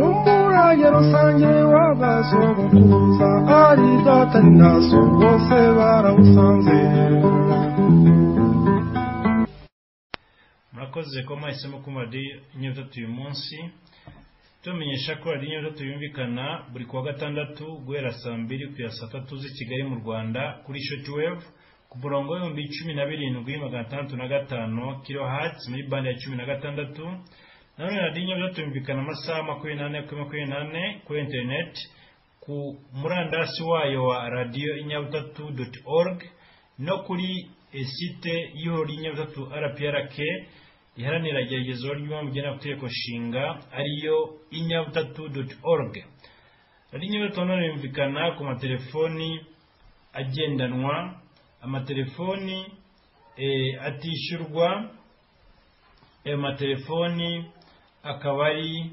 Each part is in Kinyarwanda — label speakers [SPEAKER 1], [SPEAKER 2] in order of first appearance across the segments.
[SPEAKER 1] umurage rusange w'abasogokuruza ari data ni na so bose barawusanze
[SPEAKER 2] murakoze kuba mwahisemo kumva radiyo tatu uyu munsi tumenyesha ko radiyo tatu yumvikana buri kuwa gatandatu guhera saa mbiri kugera saa tatu z'i kigali mu rwanda kuri shotiwevu ku murongo w'ibihumbi cumi na birindwi magana atandatu na gatanu kiro hatsi muri bande ya cumi na gatandatu nanone radiyo tatu yumvikana amasaha makumyabiri n'ane kuri makumyabiri n'ane kuri interineti ku murandasi wayo wa radiyo inyabutatu doti orugu no kuri esite y'ihoro ry'inyabutatu rprk riharanira igeragezwa ry'umugenamategeko nshinga ariyo inyabutatu doti orugu radiyo nanone yumvikana ku matelefoni agendanwa amatelefoni eh, atishyurwa ayo matelefoni akaba ari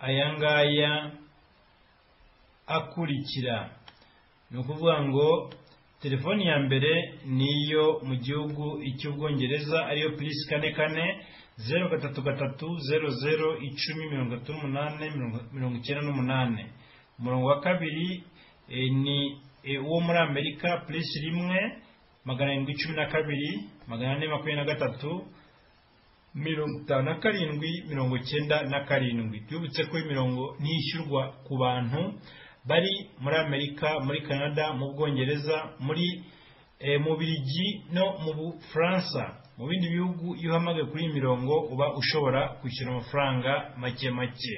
[SPEAKER 2] aya ngaya akurikira ni ukuvuga ngo telefoni ya mbere ni iyo mu gihugu icy'ubwongereza ariyo purisi kane kane zeru gatatu gatatu zeru zeru icumi mirongo itatu n'umunani mirongo- mirongo icyenda n'umunani umurongo wa kabiri eh, ni eh, uwo muri amerika purisi rimwe magana arindwi cumi na kabiri magana ane makumyabiri na gatatu mirongo itanu na karindwi mirongo icyenda na karindwi twibutse ko imirongo ntishyurwa ku bantu bari muri amerika muri canada mu bwongereza muri eh, mu birigi no mu bufaransa mu bindi bihugu iyo uhamagaye kuri iyi mirongo uba ushobora kwishyura amafaranga make make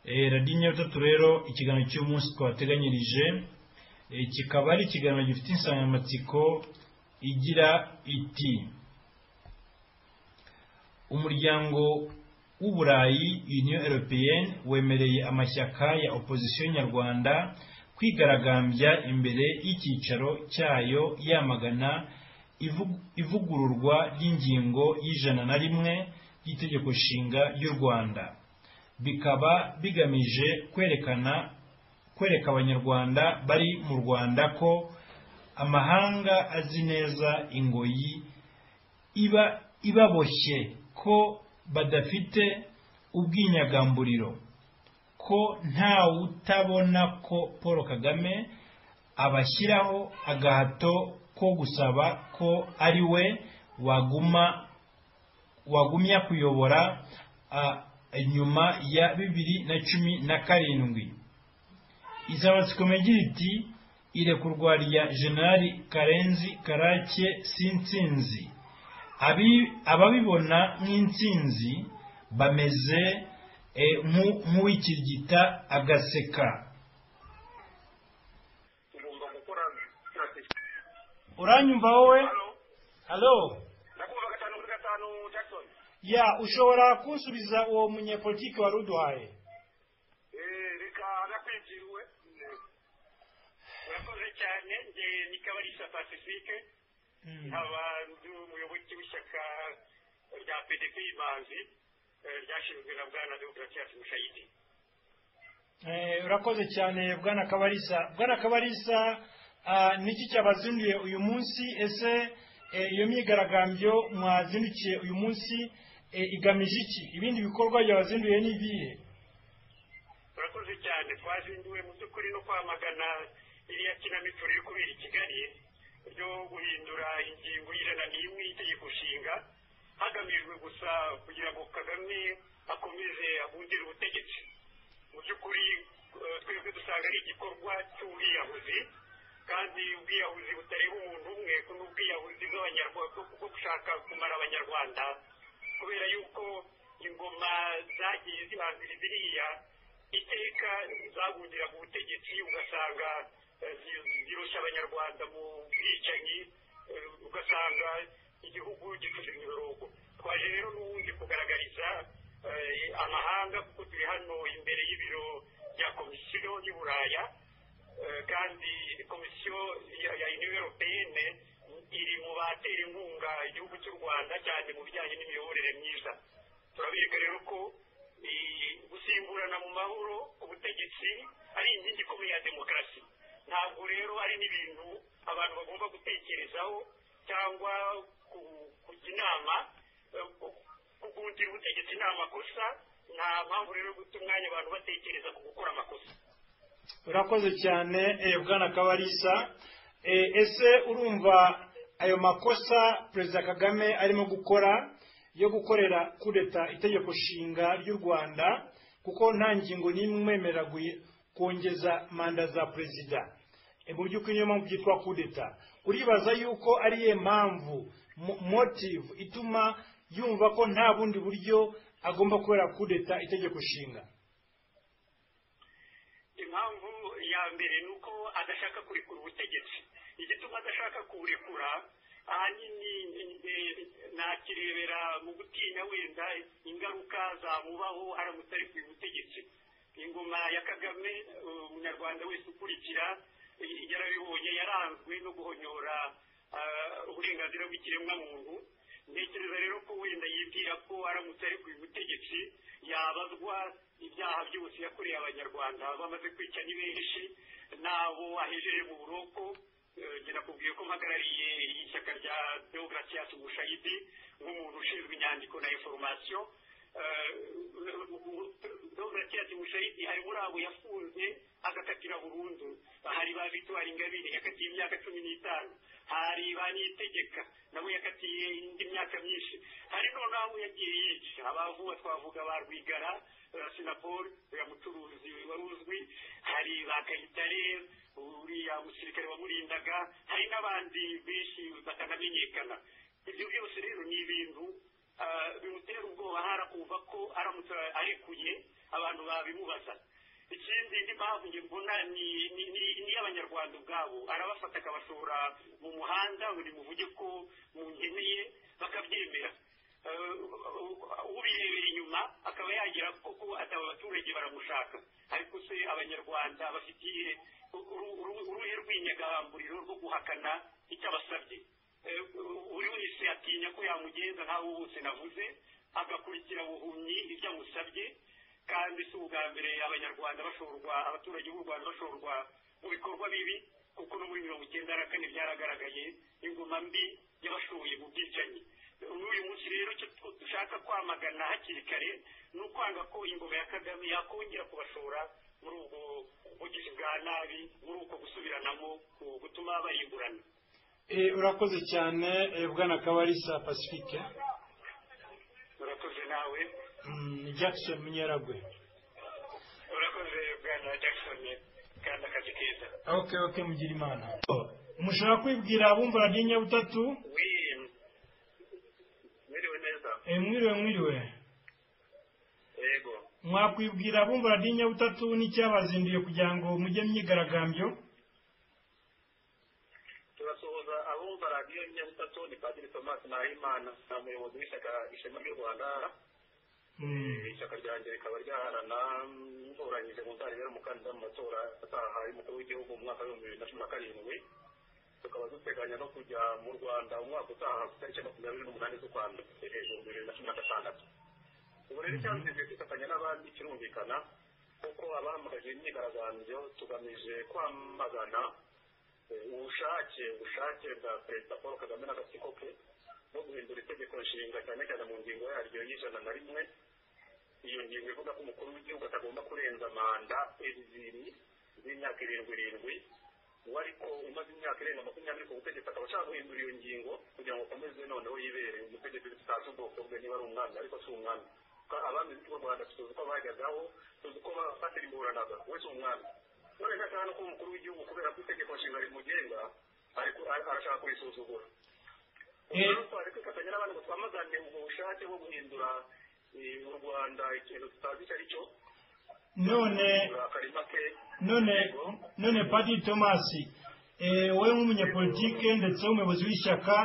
[SPEAKER 2] Eh, radiyo nyabutatu rero ikiganiro cy'umunsi twabateganyirije eh, kikaba ari ikiganiro gifite insanganyamatsiko igira iti umuryango w'uburayi union européenne wemereye amashyaka ya opozisiyo nyarwanda kwigaragambya imbere y'icyicaro cyayo yamagana ivu- ivugururwa ry'ingingo y'ijana na rimwe ry'itegeko nshinga ry'u rwanda bikaba bigamije kwerekana kwereka abanyarwanda bari mu rwanda ko amahanga azi neza ingoyi iba ibaboshye ko badafite ubwinyagamburiro ko ntawutabona ko paul kagame abashyiraho agahato ko gusaba ko ari we waguma wagumya kuyobora ah, nyuma ya bibiri na cumi na karindwi insanganyamatsiko igira iti irekurwa rya generali karenzi karake sinsinzi Abi- ababibona nk'intsinzi bameze eh, nku- nk'uwikirigita agaseka
[SPEAKER 3] ugomba gukora
[SPEAKER 2] uranyumva wowe
[SPEAKER 3] hano
[SPEAKER 2] halo
[SPEAKER 3] ndakumva gatanu kuri gatanu jackson
[SPEAKER 2] ya ushobora kunsubiza uwo munyepolitiki wari uduhaye
[SPEAKER 3] Eh, reka nakwibyiwe urakoze cyane nge ni kabarisa pacifique nkaba ndi umuyoboke w'ishyaka rya pdp imanzi eh, ryashinzwe na bwana demokarasi mushayidi
[SPEAKER 2] Eh, urakoze cyane bwana kabarisa bwana kabarisa ah, niki cyabazinduye uyu munsi ese eh, iyo myigaragambyo mwazindukiye uyu munsi eh, igamije iki ibindi bikorwa byabazinduye ni ibihe
[SPEAKER 3] urakoze cyane twazinduwe mu by'ukuri no kwamagana iriya kinamico riri kubera i kigali ryo guhindura ingingo y'ijana n'imwe y'itegeko nshinga hagamijwe gusa kugira ngo kagame akomeze abundire ubutegetsi mu by'ukuri eh, twebwe dusanga ari igikorwa cy'ubwiyahuzi kandi ubwiyahuzi butareba umuntu umwe ko n'ubwiyahuzi bw'abanyarwanda bwo gushaka kumara abanyarwanda kubera yuko ingoma zagiye zibanzira ziriya iteka zahundira ku butegetsi ugasanga eh, zi- ziroshya abanyarwanda mu bwicanyi eh, ugasanga igihugu gicuje imiborogo twaje rero n'ubundi kugaragariza eh, amahanga kuko turi hano imbere y'ibiro bya komisiyo y'u buraya Eh, kandi komisiyo ya ya union europeyene iri mu batera inkunga igihugu cy'u rwanda cyane mu bijyanye n'imiyoborere myiza turabereka rero ko eh, gusimburana mu mahoro ubutegetsi ari inkingi ikomeye ya demokarasi ntabwo rero ari n'ibintu abantu bagomba gutekerezaho cyangwa ku- kujya inama eh, ku- kugundira ubutegetsi ni amakosa nta mpamvu rero yo guta umwanya abantu batekereza ku gukora amakosa
[SPEAKER 2] urakoze cyane eh, bwana kabarisa Eh, ese urumva ayo makosa perezida kagame arimo gukora yo gukorera kudeta itegeko nshinga ry'u rwanda kuko nta ngingo n'imwe imwemerera gui- kongeza manda za perezida Eh, mu by'ukuri niyo mpamvu byitwa kudeta uribaza yuko ariyo mpamvu mo- motive ituma yumva ko nta bundi buryo agomba kubera kudeta itegeko nshinga
[SPEAKER 3] impamvu ya mbere ni uko adashaka kurekura ubutegetsi igituma adashaka kuwurekura ahanini eh, nakirebera mu gutinya wenda ingaruka zamubaho aramutse ari ku butegetsi ingoma ya kagame eh, umunyarwanda wese ukurikira eh, yarabibonye yaranzwe no guhonyora ah, uburenganzira bw'ikiremwamuntu ntekereza rero ko wenda yibwira ko aramutse ari ku butegetsi yabazwa ibyaha byose yakoreye abanyarwanda bamaze kwica ni benshi n'abo ahejeje mu buroko Eh, njye nakubwiye ko mpagarariye ishyaka rya deogratias mushayidi nk'umuntu ushinzwe inyandiko na inforomasiyo deogratias mushayidi hari muri abo yafunze agakatira burundu hari ba victoire ingabire yakatiye imyaka cumi n'itanu hari ba niyitegeka nabo yakatiye indi myaka myinshi hari noneho abo yagiye yica abavuba twavuga ba rwigara eh, sinapol uriya mucuruzi wari uzwi hari ba kayitare uriya musirikare wamurindaga hari n'abandi benshi batanamenyekana ibyo byose rero ni ibintu ah, bimutera ubwoba harakumva ko aramutse arekuye abantu babimubaza ikindi indi mpamvu njye mbona ni ni- ni- ni iy'abanyarwanda ubwabo arabafata akabashora mu muhanda buri muvuge ko munkeneye bakabyemera Eh, ubirebera inyuma akaba yagira koko ati aba baturage baramushaka ariko se abanyarwanda bafitiye uru- uru- uruhe rw'inyagamburiro rwo guhakana icyo abasabye Eh, buri wese atinya ko yamugenza nkaho bose navuze agakurikira buhumyi ibyo amusabye kandi si ubwa mbere abanyarwanda bashorwa abaturage b'u rwanda bashorwa mu bikorwa bibi kuko no muri mirongo icyenda na kane byaragaragaye ingoma mbi yabashoye mu bwicanyi n'uyu munsi rero icyo tw- dushaka kwamagana hakiri kare ni ukwanga ko ingoma ya kagame yakongera kubashora muri ubwo bugizi bwa nabi muri uko gusubiranamo ku- gutuma barimburana
[SPEAKER 2] Eh, urakoze cyane eh, bwana kabarisa pacifique
[SPEAKER 3] urakoze nawe
[SPEAKER 2] Mm, jackson munyeragwe
[SPEAKER 3] urakoze bwana jackson kandi akazi keza
[SPEAKER 2] ok ok mugira imana mushobora kwibwira abumva radiyo nyabutatu
[SPEAKER 3] wim mwiriwe neza
[SPEAKER 2] Eh, mwiriwe mwiriwe
[SPEAKER 3] yego
[SPEAKER 2] mwakwibwira abumva radiyo nyabutatu n'icyabazinduye kugira ngo mujye myigaragambyo
[SPEAKER 3] turasuhuza abumva radiyo nyabutatu ni padiri tomasi nahimana ni umuyobozi w'ishyaka ishema ry'u rwanda
[SPEAKER 2] Mm,
[SPEAKER 3] ishyaka ryanjye rikaba ryaharana ntoranyije mu nzara yari umukandida mu matora ataha y'umukuru w'igihugu mu mwaka w'ibihumbi bibiri na cumi na karindwi tukaba duteganya no kujya mu rwanda umwaka utaha ku tariki ya makumyabiri n'umunani z'ukwa mbere ibihumbi bibiri na cumi na gatandatu ubu rero icyazije kwifatanya n'abandi kirumvikana kuko abahamagaje imyigaragambyo tugamije kwamagana eh, ubushake ubushake bwa perezida paul kagame n'agatsiko ke no guhindura itegeko nshinga cyane cyane mu ngingo yaryo y'ijana na rimwe iyo ngingo ivuga ko umukuru w'igihugu atagomba kurenza manda ebyiri z'imyaka irindwi irindwi uwo ariko umaze imyaka irenga makumyabiri ku butegetsi akaba ashaka guhindura iyo ngingo kugira ngo akomeze noneho yibere umutegetsi tutazi ubwoko bwe niba ari umwami ariko si umwami Ka- abami b'u rwanda tuzi uko bahagazeho tuzi uko bafatira imburanaga we si umwami none ndashaka no kuba umukuru w'igihugu kubera ko itegeko nshinga rimugenga ariko ar- arashaka kurisuzugura
[SPEAKER 2] Eh.
[SPEAKER 3] rero twari kwifatanya n'abandi ngo twamagane ubwo bushake bwo guhindura eh, u rwanda ikintu tutazi icyo ari cyo
[SPEAKER 2] none
[SPEAKER 3] akarima ke
[SPEAKER 2] none none padiri tomasi eh, wowe nk'umunyapolitike ndetse w'umuyobozi w'ishyaka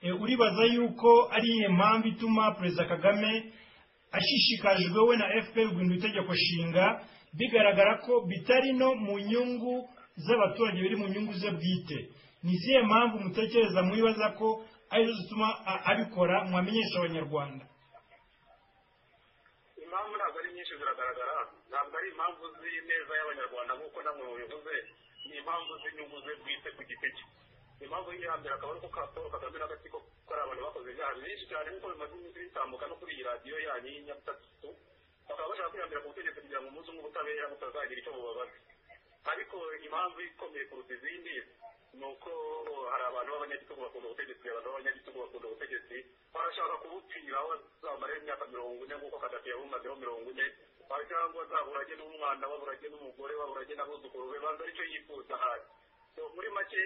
[SPEAKER 2] eh, uribaza yuko ari iyihe mpamvu ituma perezida kagame ashishikajwe we na fpr guhindura itegeko nshinga bigaragara ko bitari no mu nyungu z'abaturage biri mu nyungu ze bwite ni izihe mpamvu mutekereza mwibaza ko arizo zituma a- abikora mwamenyesha abanyarwanda
[SPEAKER 3] impamvu ntabwo ari nyinshi ziragaragara ntabwo ari impamvu z'ineza y'abanyarwanda nk'uko namwe mubivuze ni impamvu z'inyungu ze bwite ku giti cye impamvu yihambira akabona ko ka paul kagame n'agatsiko ko ari abantu bakoze ibyaha byinshi cyane nk'uko bimaze iminsi bitambuka no kuri iyi radiyo yanyu y'inyabutatu bakaba bashaka kwihambira ku butegetsi kugira ngo umunsi umwe ubutabera butazagira icyo bubabaza ariko impamvu ikomeye kuruta izindi ni uko hari abantu b'abanyagitugu bakunda ubutegetsi abantu b'abanyagitugu bakunda ubutegetsi barashaka kubupfira aho azamara imyaka mirongo ine nk'uko kadafi yabumazeho mirongo ine cyangwa azaburage n'umwana baburage n'umugore baburage n'abuzukuru be banza aricyo yifuza ahari muri make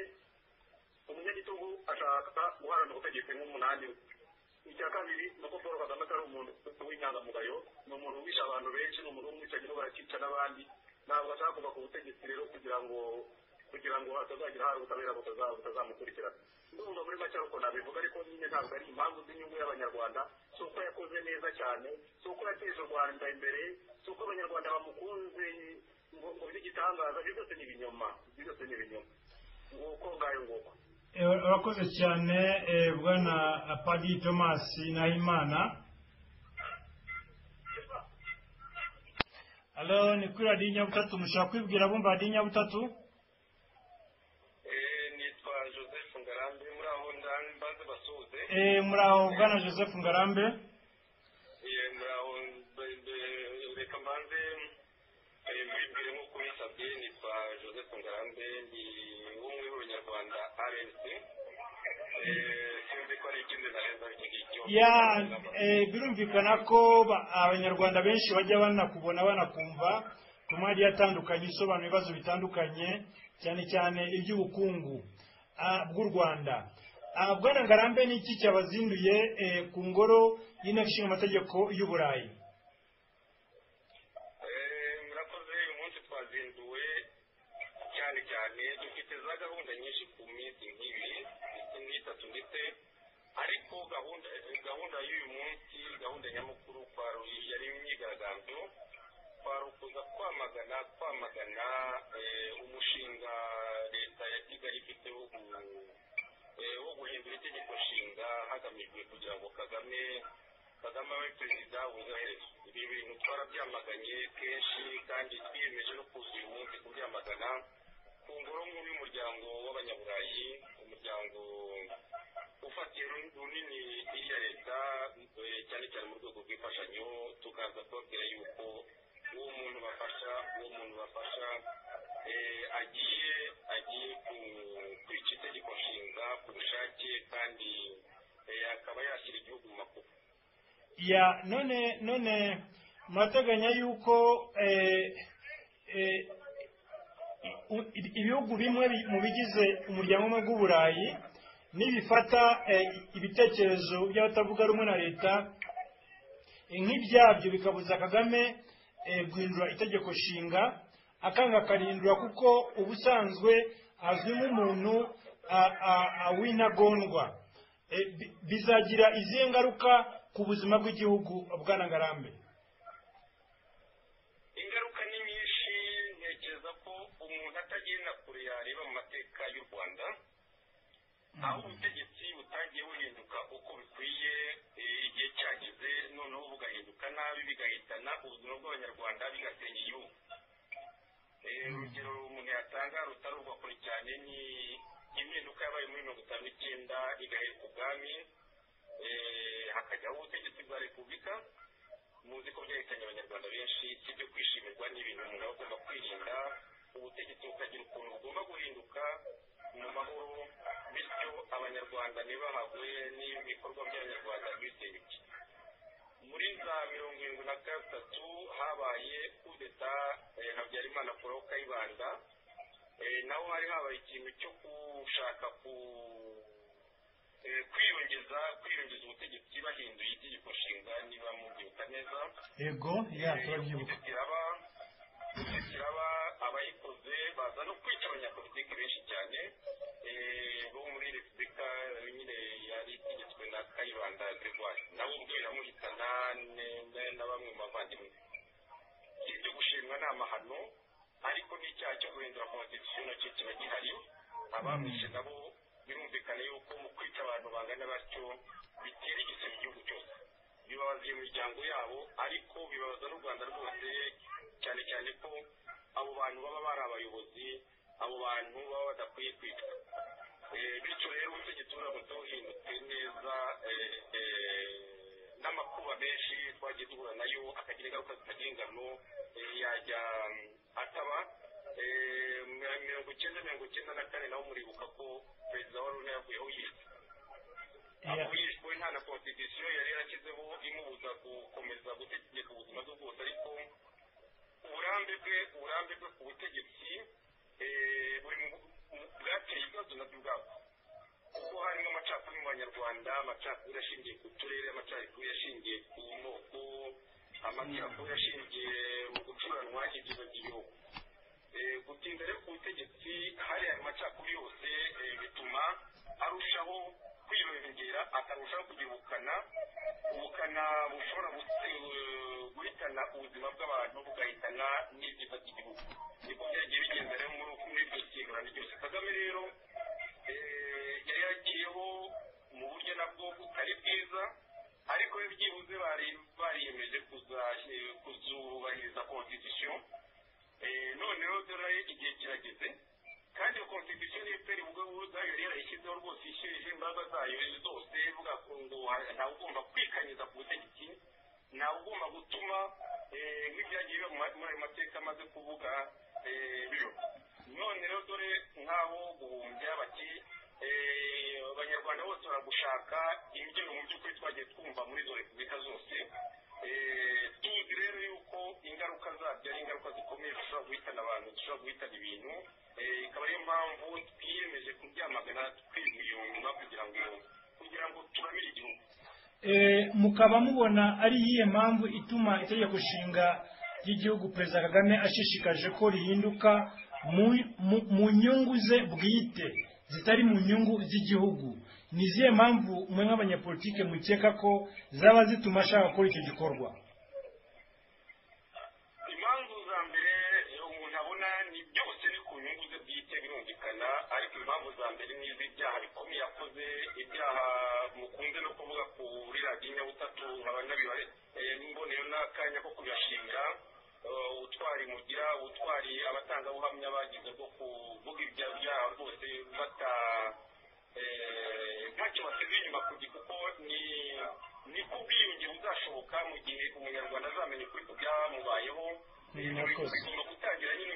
[SPEAKER 3] umunyagitugu ashaka guharana ubutegetsi nk'umunani icya kabiri ni uko paul kagame atari umuntu w'inyangamugayo ni umuntu wishe abantu benshi ni umuntu w'umwicanyi barakica n'abandi ntabwo ashaka kuva ku butegetsi rero kugira ngo kugira ngo hatazagira hari ubutabera butazamukurikirana ndumva muri make ariko nabivuga ariko nyine ntabwo ari impamvu z'inyungu y'abanyarwanda si uko yakoze neza cyane si uko yateje u rwanda imbere si uko abanyarwanda bamukunze ngo ngo by'igitangaza ibyo byose ni ibinyoma ibyo byose ni ibinyoma nguko ngayo nguko
[SPEAKER 2] urakoze cyane eh, bwana padiri thomas nahimana alo ni kuri radiyo nyabutatu mushobora kwibwira abumva radiyo nyabutatu
[SPEAKER 3] Eh, nitwa joseph ngarambe muri aho ndani mbanze basuhuze
[SPEAKER 2] Eh, muri aho bwana joseph ngarambe
[SPEAKER 3] Eh, muri aho mbe- mbe- reka mbanze eh, mbibwire nk'uko ubinsabye nitwa joseph ngarambe ndi umwe w'urunyarwanda rnc Eh, sinzi ko ari ikindi ntarengwa aricyo ngicyo
[SPEAKER 2] ya eh, birumvikana ko ba- abanyarwanda benshi bajya banakubona banakumva ku maradiyo atandukanye isobanura ibibazo bitandukanye cyane cyane iby'ubukungu ah, bw'u rwanda Ah, bwana ngarambe ni iki cyabazinduye eh, ku ngoro y'inteko ishinga amategeko y'uburayi
[SPEAKER 3] Eh, murakoze uyu munsi twazinduwe cyane cyane dufite za gahunda nyinshi ku minsi nk'ibiri ndetse n'itatu ndetse ariko gahunda gahunda y'uyu munsi gahunda nyamukuru kwari yari imyigaragambyo kwari ukuza kwamagana kwamagana eh, umushinga leta ya kigali ifite wo gu- eh, wo guhindura itegeko nshinga hagamijwe kugira ngo kagame kagame abe perezida wuzaheza ibi bintu twarabyamaganye kenshi kandi twiyemeje no kuza uyu munsi kubyamagana ku ngoro nkuru y'umuryango w'abanyaburayi umuryango ufatiye run- runini iriya leta eh, cyane cyane mu rwego rw'imfashanyo tukaza kubabwira yuko uwo muntu bafasha uwo muntu bafasha eh, agiye agiye ku- kwica itegeko nshinga ku bushake kandi eh, akaba yashyira igihugu mu makuba
[SPEAKER 2] ya none none murateganya yuko eh, eh, i- i- ibihugu bimwe bi- mu bigize umuryango umwe w'uburayi nibifata eh, ibitekerezo by'abatavuga rumwe na leta eh, nk'ibyabyo bikabuza kagame eh, guhindura itegeko nshinga akanga akarindura kuko ubusanzwe azwi nk'umuntu a- a- a- w'intagondwa Eh, bi- bizagira izihe ngaruka ku buzima bw'igihugu bwana ngarambe
[SPEAKER 3] ingaruka ni nyinshi ntekereza ko umuntu atagenda kure yareba mu mateka y'u rwanda aho ubutegetsi butagiye buhinduka uko bikwiye eh, igihe cyageze noneho bugahinduka nabi bigahitana ubuzima bw'abanyarwanda bigasenya igihugu Eh, urugero umuntu yatanga rutari urwa kure cyane ni impinduka yabaye muri mirongo itanu n'icyenda igahereka ubwami eh, hakajyaho ubutegetsi bwa repubulika muzi ko byahitanye abanyarwanda benshi si ibyo kwishimirwa ni ibintu umuntu aba agomba kwirinda ubutegetsi bukagira ukuntu bugomba guhinduka mu mahoro bityo abanyarwanda ntibahagwe n'ibikorwa by'abanyarwanda bise bike muri za mirongo irindwi na gatatu habaye kudeta eh, habyarimana kuraho kayibanda Eh, naho hari habaye ikintu cyo gushaka ku eh, kwiyongeza kwiyongeza ubutegetsi bahinduye itegeko nshinga niba mubyibuka neza
[SPEAKER 2] yego ya turabyibuka
[SPEAKER 3] kiraba kiraba abayikoze baza no kwica abanyapolitiki benshi cyane eh, bo muri repubulika eh, nyine yari itegetswe na kayibanda gregoire nawe ubwe biramuhitana ne- ne- na bamwe mu bavandimwe si ibyo gushimwa ni amahano ariko n'icyaha cyo guhindura konstitusiyo nacyo kiba gihari abamwishe nabo birumvikana yuko mu kwica abantu bangana batyo bitera igisebe igihugu cyose bibabaza iyo miryango yabo ariko bibabaza n'u rwanda rwose cyane cyane ko abo bantu baba bari abayobozi abo bantu baba badakwiye kwicwa Eh, bityo rero turamutse duhindutse neza n'amakuba menshi twagiye duhura nayo akagira ingaruka zitagira ingano yajya ataba mirongo icyenda mirongo icyenda na kane nawe muribuka ko perezida wa luna yavuyeho yishwe yishwe nta na konstitusiyo yari yarashyizeho imubuza gukomeza gutegeka ubuzima bwe bwose ariko uburambe bwe uburambe bwe ku butegetsi buri bwateye ibibazo nabyo ubwabwo kuko harimo amacakubiri mu banyarwanda amacakubiri ashingiye ku turere amacakubiri ashingiye ku moko amacakubiri ashingiye mu gucuranwa ibyiza by'igihugu gutinda rero ku butegetsi hariya ayo macakubiri yose bituma arushaho kwirengera akarushaho kugira ubukana ubukana bushobora guhitana ubuzima bw'abantu bugahitana n'ibyiza by'igihugu niko byagiye bigenda rero muri iryo simbura ryose kagame rero yari yagiyeho mu buryo nabwo butari bwiza ariko byibuze bariyemeje kuzubahiriza konstitusiyo noneho dore igihe kirageze kandi iyo konstitusiyo niyo peri ubwo ngubwo yari yarayishyizeho rwose ishyirije imbaraga zayo zose ivuga ngo ntawe ugomba kwikanyiza ku butegetsi ntawe ugomba gutuma nk'ibyagiye biba muri ayo mateka amaze kuvuga biba none rero dore nk'aho guhumbya bati abanyarwanda bose baragushaka imbyino mu by'ukuri twagiye twumva muri izo repubulika zose tuzi rero yuko ingaruka zabyo ari ingaruka zikomeye zishobora guhitana abantu zishobora guhitana ibintu ikaba ariyo mpamvu twiyemeje kubyamagana twiyumva kugira ngo kugira ngo turamire igihugu
[SPEAKER 2] mukaba mubona ari iyihe mpamvu ituma itegeko nshinga ry'igihugu perezida kagame ashishikaje ko rihinduka mu nyungu ze bwite zitari mu nyungu z'igihugu ni izihe mpamvu mwe nk'abanyapolitike mukeka ko zaba zituma ashaka gukora icyo gikorwa
[SPEAKER 3] impamvu za mbere umuntu abona ni byose ni ku nyungu ze bwite birumvikana ariko impamvu za mbere ni iz'ibyaha bikomeye yakoze ibyaha mukunze no kuvuga kuri radiyo nyabutatu nkaba nabibare mboneyeho n'akanya ko kubibashinga ubutwari mugira ubutwari abatangabuhamya bagize bwo kuvuga ibyaha rwose bata ntacyo basize inyuma kugira kuko ni ku bwiyunge buzashoboka mu gihe umunyarwanda azamenya ukuri ku byamubayeho bigomba gutangira nyine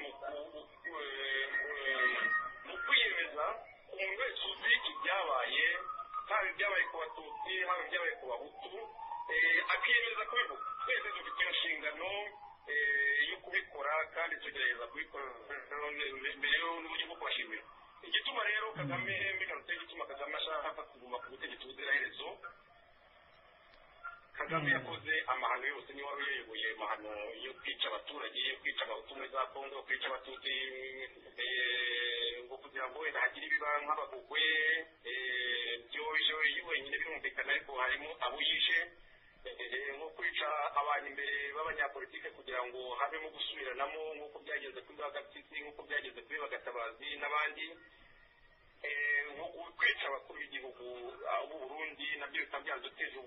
[SPEAKER 3] mu kwiyemeza umuntu wese uzi ibyabaye haba ibyabaye ku batutsi haba ibyabaye ku bahutu akiyemeza kubivuga twese dufite iyo nshingano yo kubikora kandi tugerageza kubikora mbere n'uburyo bwo kubashimira igituma rero kagame mbigarutse igituma kagame ashaka kuguma ku butegetsi ubuziraherezo kagame yakoze amahano yose niyo wari uyoboye amahano yo kwica abaturage yo kwica abahutu muri za kongo yo kwica abatutsi ngo kugira ngo wenda hagire ibiba nk'abagugwe byojo iyo wenyine birumvikana ariko harimo abo yishe nko kwica abantu imbere b'abanyapolitike kugira ngo habemo gusubiranamo nk'uko byageze kuri bagatisi nk'uko byageze kuri bagatabazi n'abandi nko kwica abakuru b'igihugu b'u burundi nabyo bikaba byaraduteje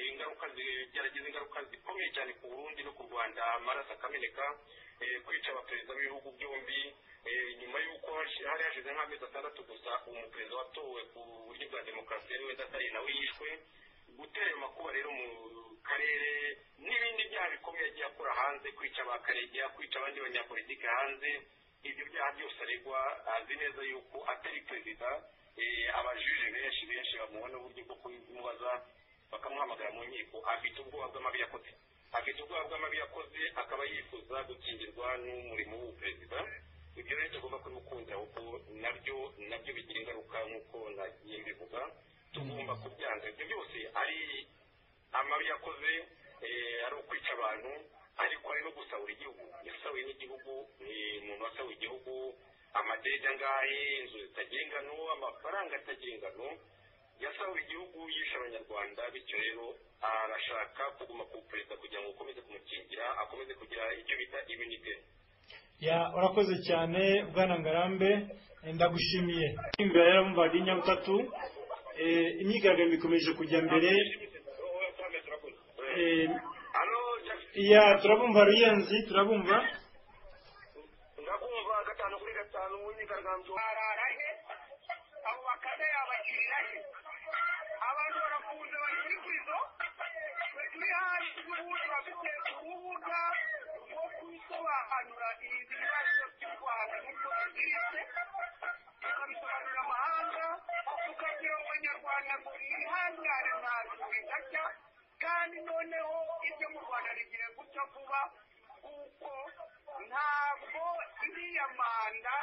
[SPEAKER 3] ingaruka byaragize ingaruka zikomeye cyane ku burundi no ku rwanda amaraso akameneka kwica abaperezida b'ibihugu byombi nyuma y'uko hari hashize nk'amezi atandatu gusa umuperezida watowe ku buryo bwa demokarasi ariwe datari nawe yishwe gutera ayo makuba rero mu karere n'ibindi byaha bikomeye agiye akora hanze kwica ba karegeya kwica abandi banyapolitike hanze ibyo byaha byose aregwa azi neza yuko atari perezida abajije benshi benshi bamuha n'uburyo bwo kubimubaza bakamuhamagara mu nkiko afite ubwoba bw'amabi yakoze afite ubwoba bw'amabi yakoze akaba yifuza gukingirwa n'umurimo w'ubuperezida ibyo rero tugomba kubimukundira kuko nabyo nabyo bigira ingaruka nk'uko nagiye mbivuga tugomba kubyanga ibyo byose ari amabi yakoze ari ukwica abantu ariko ari no gusahura igihugu yasahuye n'igihugu ni umuntu wasahuye igihugu amadege angahe inzu zitagengano amafaranga atagengano yasahuye igihugu yishe abanyarwanda bityo rero arashaka kuguma ku perezida kugira ngo akomeze kumukingira akomeze kugira icyo bita iminite
[SPEAKER 2] ya urakoze cyane bwana ngarambe ndagushimiye imbere rero mu badi nyabutatu imyigaragambyo ikomeje kujya mbere ya turabumva ruyenzi turabumva
[SPEAKER 3] ndakumva gatanu kuri gatanu mu myigaragambyo
[SPEAKER 4] arara he abo bakame yaba
[SPEAKER 3] kigali abantu barafunze bari ku izo mihari ubundi bafite urubuga rwo kusobanura ibibazo by'u rwanda nk'uko biziritse tukabisobanurira amahanga tukabwira abanyarwanda ngo ihangane ntabwo bidacya kandi noneho ibyo mu rwanda bigiye guca vuba kuko ntabwo iriya manda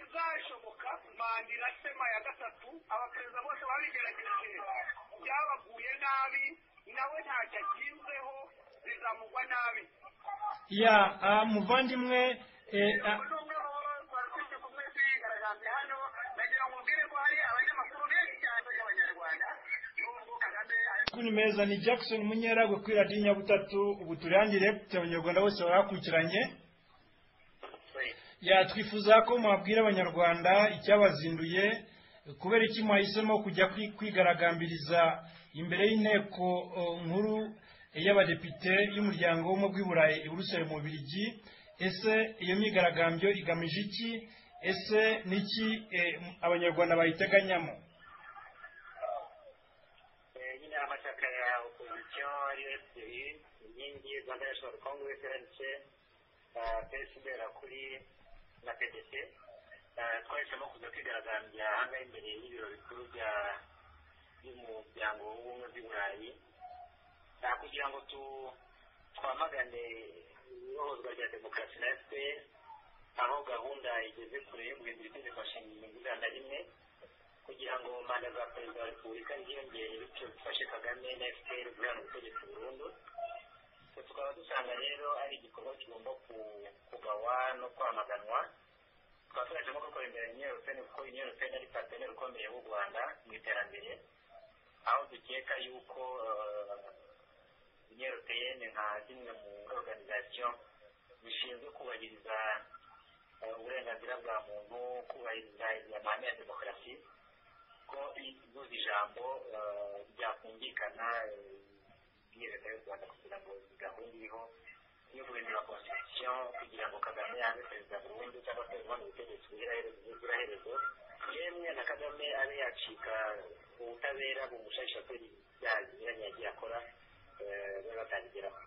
[SPEAKER 3] izashoboka manda irasema ya gatatu abaperezida bose babigerageje byabaguye nabi nawe ntacyo agizeho bizamugwa nabi
[SPEAKER 2] ya ah, muvandimwe eh, ah,
[SPEAKER 3] uyu ni umwe kumwe kwigaragambya hano nagira ngo ubwire ko hari abanyamakuru benshi cyane b'abanyarwanda n'ubwo kagame ari
[SPEAKER 2] kuri meza ni jackson munyeragwe kuri radiyo nyabutatu ubu turangire abanyarwanda bose bakurikiranye yatwifuza ko mwabwira abanyarwanda icyabazinduye kubera iki mwahisemo kujya kwi- kwigaragambiriza imbere y'inteko eh, nkuru y'abadepite y'umuryango w'ubumwe bw'i burayi i buruseli mu Bubiligi ese iyo myigaragambyo igamije iki ese niki eh, abanyarwanda bayiteganyamo
[SPEAKER 3] nyine amashyaka ya opozisiyo ariyo ebyiri inkingi rwanda national congress rnc psd kuri na pdc Eh, twahisemo kuza kwigaragambya ahangaha imbere y'ibiro bikuru bya by'umuryango w'ubumwe bw'i burayi Ah, kugira ngo tu twamagane ihohozwa rya demokarasi na fpr aho gahunda igeze kure yo guhindura itegeko nshinga mirongo inani na rimwe kugira ngo manda za perezida wa repubulika ziyongere bityo bifashe kagame na fpr guhana ubutegetsi burundu Twe tukaba dusanga rero ari igikorwa kigomba ku- kugawa no kwamaganwa tukaba turajemo gukora imbere nyiyorupeni kuko nyiyorupeni ari parteneri ukomeye w'u rwanda mu iterambere aho dukeka yuko nyiyorupeni nka zimwe mu organization zishinzwe kubahiriza eh, uburenganzira bwa muntu kubahiriza amahame ya demokarasi ko ibuze ijambo eh, ryakumvikana eh, muri leta y'u rwanda kugira ngo iyi gahunda iriho yo guhindura constitution kugira ngo kagame abe perezida burundu cyangwa se ubundi butegetsi buziraherezo yemwe na kagame abe yacika ubutabera bumushayisha ko ibyaha binyuranye yagiye akora eh, babe batangigeraho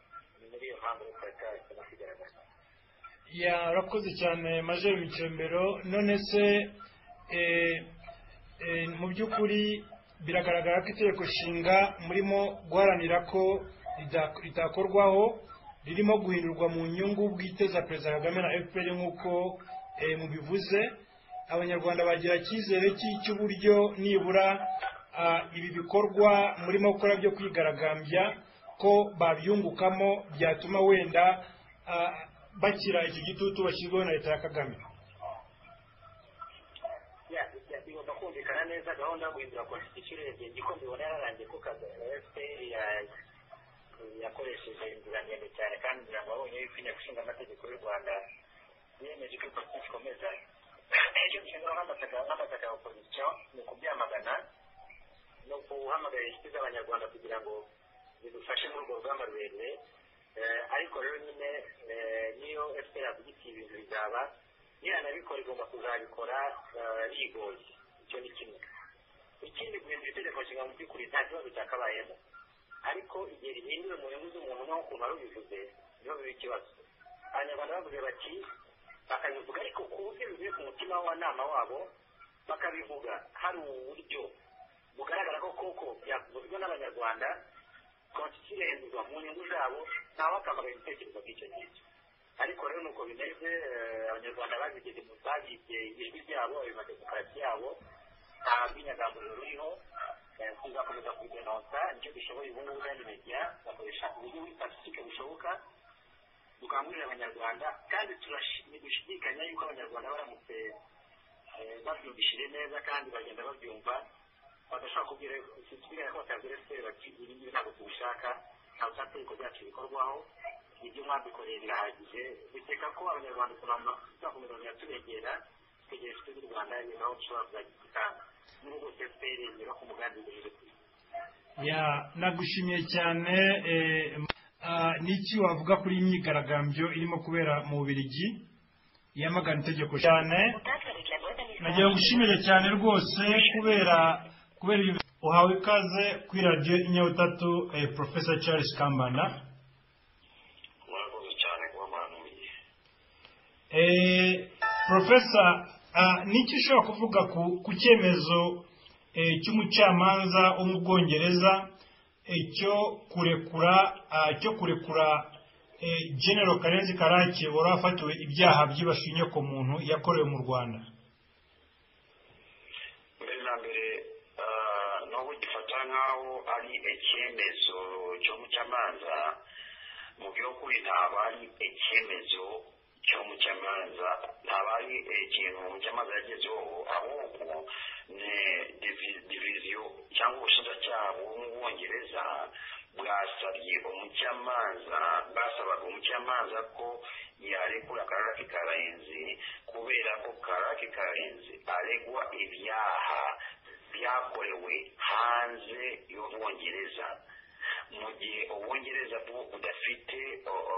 [SPEAKER 3] ni muri iyo mpamvu rero twari twahisemo kwigaragaza
[SPEAKER 2] yarakoze cyane majeri micembero none se eh, eh, mu by'ukuri biragaragara ko itegeko nshinga murimo guharanira ko rida- ritakorwaho ririmo guhindurwa mu nyungu bwite za perezida kagame na fpr nk'uko eh, mubivuze abanyarwanda bagira icyizere cy'i- cy'uburyo nibura ah, ibi bikorwa murimo gukora byo kwigaragambya ko babyungukamo byatuma wenda ah, bakira iki gitutu bashyirwaho na leta ya kagame
[SPEAKER 3] Ya- ya- bigomba kumvikana neza gahunda yo guhindura constitution urebye ndiko mbibona yararangiye ko kaza- fpr ya- yakoresheje inzira ndende cyane kandi ngira ngo abonye yuko inteko ishinga amategeko y'u rwanda yemeje ko politiki ikomeza icyo nshingano nk'amashyaka ya opozisiyo ni ukubyamagana ni ukuhamagarira inshuti z'abanyarwanda kugira ngo zidufashe muri urwo rugamba rurerure Eh, ariko rero nyine eh, niyo fpr yavuga iti ibintu bizaba niranabikora igomba kuzabikora eh, yigoye icyo ni kimwe ikindi guhindura itegeko nshinga mu by'ukuri nta kibazo cyakabayemo ariko igihe rihinduwe mu nyungu z'umuntu nk'ukuntu wari ubivuze niho biba ikibazo abanyarwanda bavuze bati bakabivuga ariko ku buryo bivuye ku mutima w'abanama wabo bakabivuga hari uburyo bugaragara ko koko byavuzwe n'abanyarwanda konstitusiyo ihindurwa mu nyungu zabo ntawakamara ibitekerezo by'icyo ngicyo ariko rero nuko bimeze eh, abanyarwanda babigeze mu babibye ijwi ryabo ayo mademokarasi yabo nta rwinyagamburiro ruriho eh, tuzakomeza kubidenonsa nicyo dushoboye ubu ngubu kandi media bakoresha uburyo buri pacifique bushoboka dukangurira abanyarwanda kandi turashi- ntidushidikanya yuko abanyarwanda baramutse eh, babyumvishije neza kandi bagenda babyumva badashobora kubwira ikibigaragara ko batabwira efuperi bati ibi ngibi ntabwo tubishaka ntabwo ushaka itegeko ryacu rikorwaho ibyo mwadukoreye birahagije dukeka ko abanyarwanda ukuntu tuzakomeza kujya tubegera tutegereje inshuti z'u rwanda ibintu aho dushobora kuzajya dutanga n'ubwo rwose efuperi yemera ko umugambi ugejeje ku isi
[SPEAKER 2] ya nagushimiye cyane eh, ah, n'iki wavuga kuri iyi myigaragambyo irimo kubera mu bubirigi yamagana itegeko cyane
[SPEAKER 4] Muchas gracias.
[SPEAKER 2] nagira ngo ushimire cyane rwose kubera kubera ibyo uhawe ikaze kuri radiyo inyabutatu porofesa charles kambanda
[SPEAKER 3] murakoze cyane kuba mwanumiye
[SPEAKER 2] porofesa n'icyo ushobora kuvuga ku cyemezo cy'umucamanza wo mu bwongereza cyo kurekura cyo kurekura genero karenzi karake wari wafatiwe ibyaha byibashinye ku muntu yakorewe mu rwanda
[SPEAKER 3] mbere na mbere nubwo gifata nk'aho ari icyemezo cyo mu cyamanza mu by'ukuri ntabwo ari icyemezo cyo mu cyamanza ntabwo ari ikintu mu cyamanza yagezeho ahubwo ni diviziyo cyangwa ubushinjacyaha bwo mu bwongereza bwasabye umucamanza bwasabaga umucamanza ko yarekura karake karenzi kubera ko karake karenzi aregwa ibyaha byakorewe hanze y'ubwongereza mu gihe ubwongereza bwo budafite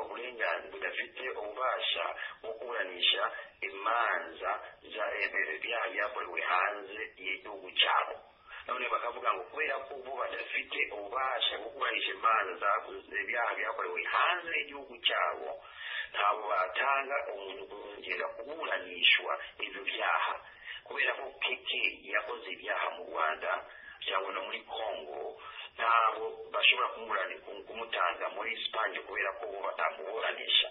[SPEAKER 3] uburenganzira budafite ububasha bwo kuburanisha imanza ibyaha byakorewe hanze y'igihugu cyabo none bakavuga ngo kubera ko bo badafite ububasha bwo kuburanisha imanza zakoze ibyaha byakorewe hanze y'igihugu cyabo ntabwo batanga umuntu kongera kuburanishwa ibyo byaha kubera ko keke yakoze ibyaha mu rwanda cyangwa no muri congo ntabwo bashobora kumutanga muri sipanye kubera ko batamuburanisha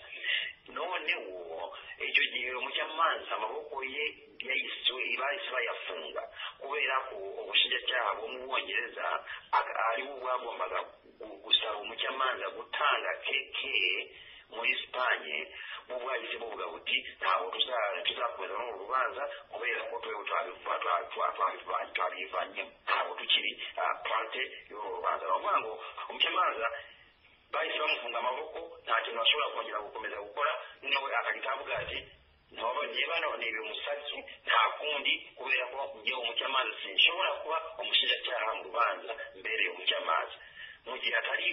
[SPEAKER 3] noneho icyo gihe umucamanza amaboko ye bahise bayafunga kubera ko ubushinjacyaha bwo mu bwongereza ari bo bwagombaga gusaba umucamanza gutanga keke muri sipanye bo bwahise buvuga buti ntabwo tuzakomeza muri uru rubanza kubera ko twe twabivanye ntabwo tukiri purante y'uru rubanza baravuga ngo umucamanza bahise bamufunga amaboko nta kintu bashobora kongera gukomeza gukora nawe akagita avuga ati ntabwo njyewe naboneye umusatsi nta kundi kubera ko njyewe umucamanza sinshobora kuba umushinjacyaha mu rubanza mbere umucamanza mu gihe atari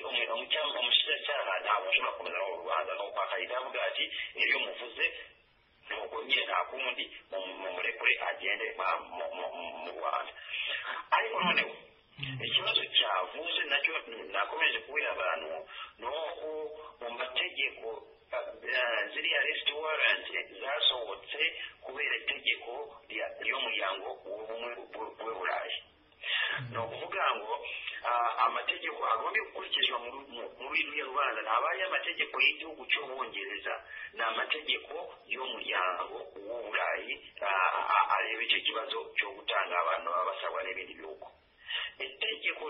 [SPEAKER 3] umushinjacyaha ntabwo ashobora kumenya mu rubanza nuko akahita avuga ati niyo muvuze nuko nyine nta kundi murekure agende mu rwanda ariko noneho ikibazo cyavuze nacyo nakomeje kubera abantu ni uko mu mategeko ziriya resiti waranti zasohotse kubera itegeko ry'umuryango w'ubumwe bw'uburayi ni ukuvuga ngo amategeko agomba gukurikizwa muri ruriya rubanza ntabwo ari amategeko y'igihugu cy'ubwongereza ni amategeko y'umuryango w'uburayi areba icyo kibazo cyo gutanga abantu baba basabwa n'ibindi bihugu itegeko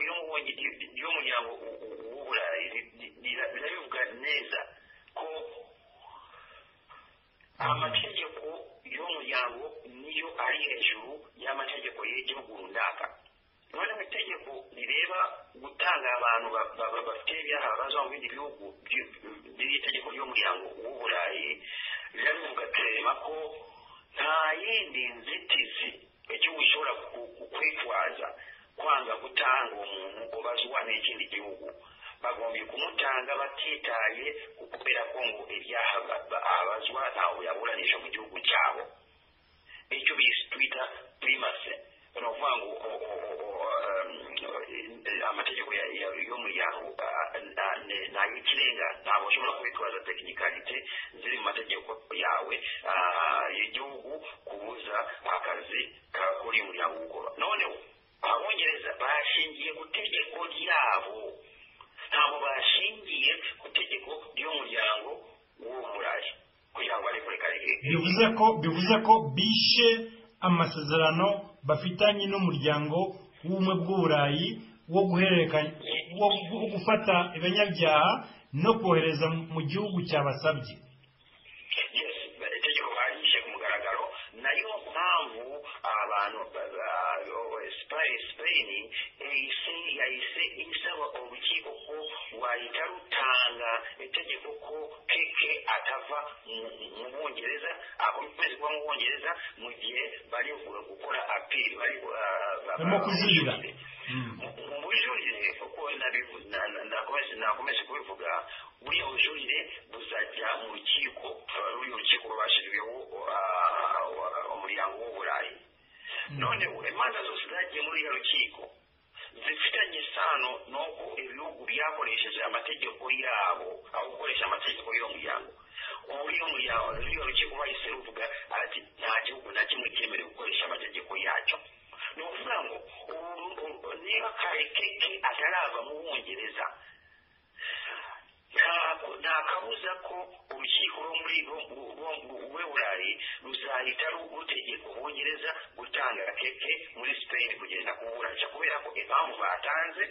[SPEAKER 3] ry'umuryango w'uburayi rirabivuga neza ko amategeko y'umuryango niyo ari hejuru y'amategeko y'igihugu runaka noneho itegeko rireba gutanga abantu bafite ibyaha baza mu bindi bihugu itegeko ry'umuryango w'uburayi rirabivuga tureba ko nta yindi nzitizi igihugu gishobora kwitwaza kwanga gutanga uwo muntu ubazwa n'ikindi gihugu bagomba kumutanga batitaye kubera ko ngo ibyaha abazwa ntawe yaburanisha mu gihugu cyabo icyo twita primase ni ukuvuga ngo amategeko y'umuryango ntayo ikirenga ntabwo ushobora kubitwaza tekinikaritie ziri mu mategeko yawe y'igihugu kubuza akazi kuri uyu muryango gukora noneho abongereza bashingiye ku itegeko ryabo ntabwo bashingiye ku itegeko ry'umuryango w'uburayi kugira ngo ariko reka
[SPEAKER 2] bivuze ko bivuze ko bishe amasezerano bafitanye n'umuryango w'ubumwe bw'uburayi wo guhererekanya wo gufata ibanyabyaha no kohereza mu gihugu cyabasabye
[SPEAKER 3] itegeko barishe ku mugaragaro nayo mpamvu abantu sipayini yahise isaba urukiko ko rwahita rutanga itegeko ko keke atava mu bwongereza akomeze kuba mu bwongereza mu gihe bari gukora apiri
[SPEAKER 2] barimo kuzirira
[SPEAKER 3] mu bujurire kuko nakomeje kubivuga buriya bujurire buzajya mu rukiko ruriya rukiko rwashyiriweho umuryango w'uburayi none imanza zose zagiye muri uriya rukiko zifitanye isano n'uko ibihugu byakoresheje amategeko yabo aho gukoresha amategeko y'umuryango ubu iyo muryango ruriya rukiko bahise ruvuga arati nta gihugu na kimwe cyemerewe gukoresha amategeko yacyo ni ukuvuga ngo ubu niba karekeke atarava mu bwongereza nta kabuza ko urukiko rwo muri rw'uburayi ruzahita rutegeka ubwongereza gutanga keke muri sipeyini kugenda kuburanisha kubera ko impamvu batanze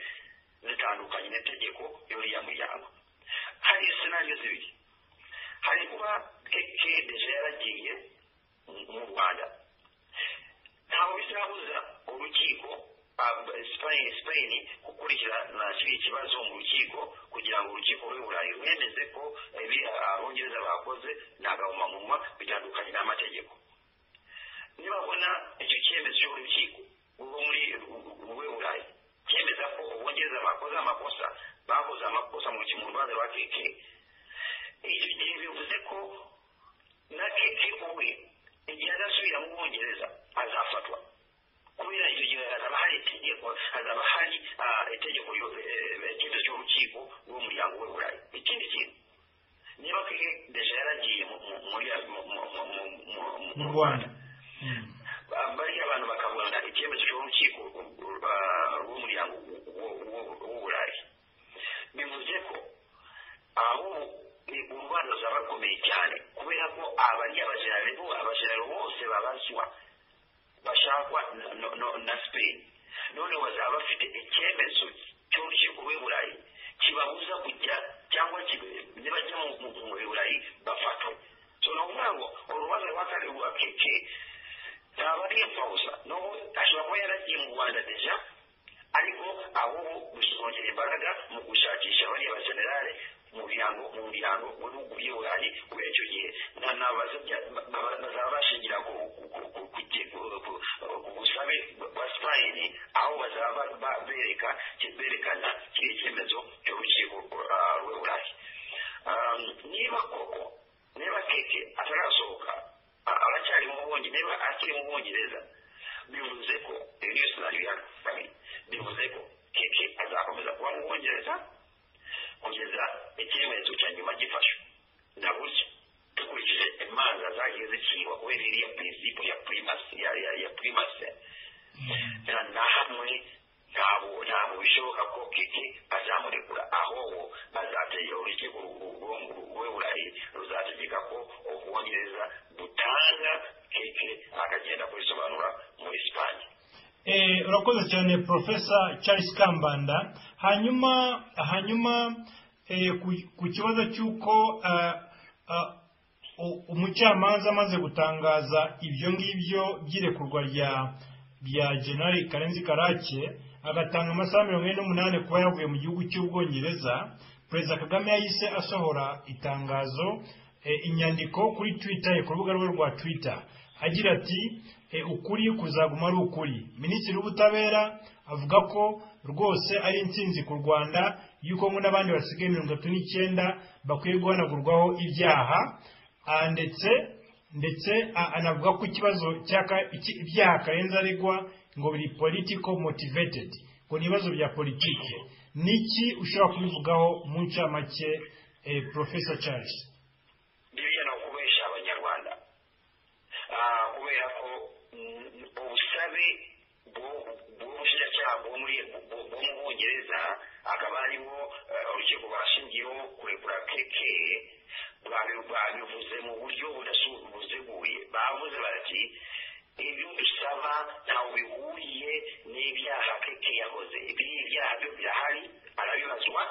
[SPEAKER 3] zitandukanye n'itegeko y'uriya muryango hari sinariyo zibiri hari kuba keke deje yaragiye mu rwanda ntabwo bizabuza urukiko sipeyini gukurikirana kiriya kibazo mu rukiko kugira ngo urukiko rwe burayi rwemeze ko abongereza bakoze ni agahomamunwa bitandukanye n'amategeko nibabona icyo cyemezo cy'urukiko rwo muri rwe burayi cyemeza ko abongereza bakoze amakosa bakoze amakosa mu rubanza rwa keke icyo gihe bivuze ko na keke ubwe igihe azasubira mu bwongereza azafatwa kubera icyo gihe hazaba hari itegeko hazaba hari itegeko ry'icyemezo cy'urukiko rw'umuryango w'uburayi ikindi kintu niba keke deje yaragiye mu rwanda bariya abantu bakabona icyemezo cy'urukiko rw'umuryango w'uburayi bivuze ko aho u rwanda ruzaba rukomeye cyane kubera ko abariya abajerari bose babazwa bashakwa na sipeyini none bazaba bafite icyemezo cy'urukiko rw'iburayi kibabuza kujya cyangwa nibajya mu burayi bafatwe so ni ukuvuga ngo urubanza rwa kane rwa keke ntabwo ari impfabusa n'ubu ashobora kuba yaragiye mu rwanda deja ariko ahubwo gusongera imbaraga mu gushakisha bariya bajenerale mu birango mu birango mu bihugu by'iburayi kubera icyo gihe bazaba bashingira ku busabe bwa sipayini aho bazaba bereka berekana kiriya cyemezo cy'urukiko rw'iburayi niba koko niba keke atarasohoka aracyari mu bwongereza niba akiri mu bwongereza bivuze ko iyo niyo sinari ya kabiri bivuze ko keke azakomeza kuba mu bwongereza kugeza icyemezo cya nyuma gifashwe na gutyo dukurikije imanza zagiye zicirwa kubera iriya prinsipo ya primasi ya ya ya primasi na na hamwe ntabwo ntabwo bishoboka ko keke azamurekura ahubwo azategera urukiko rw'uburayi ruzategeka ko ubwongereza butanga keke akagenda kubisobanura muri sipanye
[SPEAKER 2] urakoze cyane profesa charles kambanda hanyuma hanyuma ku kibazo cy'uko umucamanza amaze gutangaza ibyo ngibyo by'irekurwa rya generali karenzi karake agatanga amasaha mirongo ine n'umunani kuba yavuye mu gihugu cy'ubwongereza perezida kagame yahise asohora itangazo inyandiko kuri twitter ku rubuga rwe rwa twitter agira ati ukuri kuzaguma ari ukuri minisitiri w'ubutabera avuga ko rwose ari insinzi ku rwanda y'uko ngo n'abandi basigaye mirongo itatu n'icyenda bakwiye guhanagurwaho ibyaha ndetse ndetse anavuga ko ikibazo ibyaha karenze aregwa ngo biri politiko motivetedi ngo ni ibibazo bya politiki niki ushobora kubivugaho mu ncamake porofesa charles
[SPEAKER 3] biriya ni ukubesha abanyarwanda kubera ko ubusabe bw'ubushinjacyaha bwo mu bwongereza akaba ariho urukiko bashingiyeho kurekura keke babivuze mu buryo buteguye bavuze bati ibyo dusaba ntawe bihuriye n'ibyaha keke yakoze ibyo byaha byo birahari arabibazwa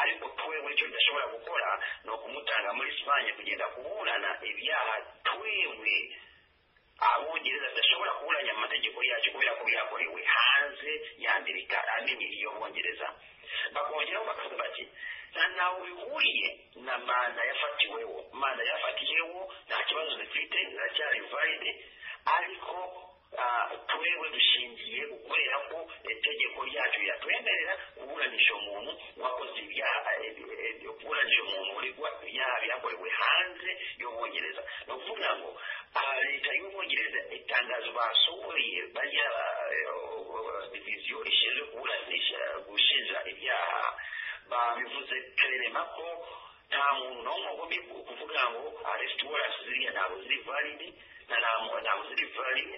[SPEAKER 3] ariko twebwe icyo tudashobora gukora ni ukumutanga muri sipanye kugenda kuburana ibyaha twebwe abongereza badashobora kuburanya amategeko yacu kubera ko byakorewe hanze yandika amenyera iyo bongereza bakongeraho bakavuga bati nta ntawe bihuriye na manda yafatiweho manda yafatiyeho nta kibazo zifite ziracyari valide ariko twebwe dushingiye gukorera ko itegeko ryacu yatwemerera kuburanisha umuntu wakoze ibyaha kuburanisha umuntu uregwa ibyaha byakorewe hanze y'ubwongereza ni ukuvuga ngo leta y'ubwongereza itangazo basohoye bari komisiyo ishinzwe kuburanisha gushinja ibyaha babivuze karerema ko nta muntu n'umwe ugomba kuvuga ngo aresiti warasi ziriya ntabwo ziri validi na nta muntu ntabwo ziri validi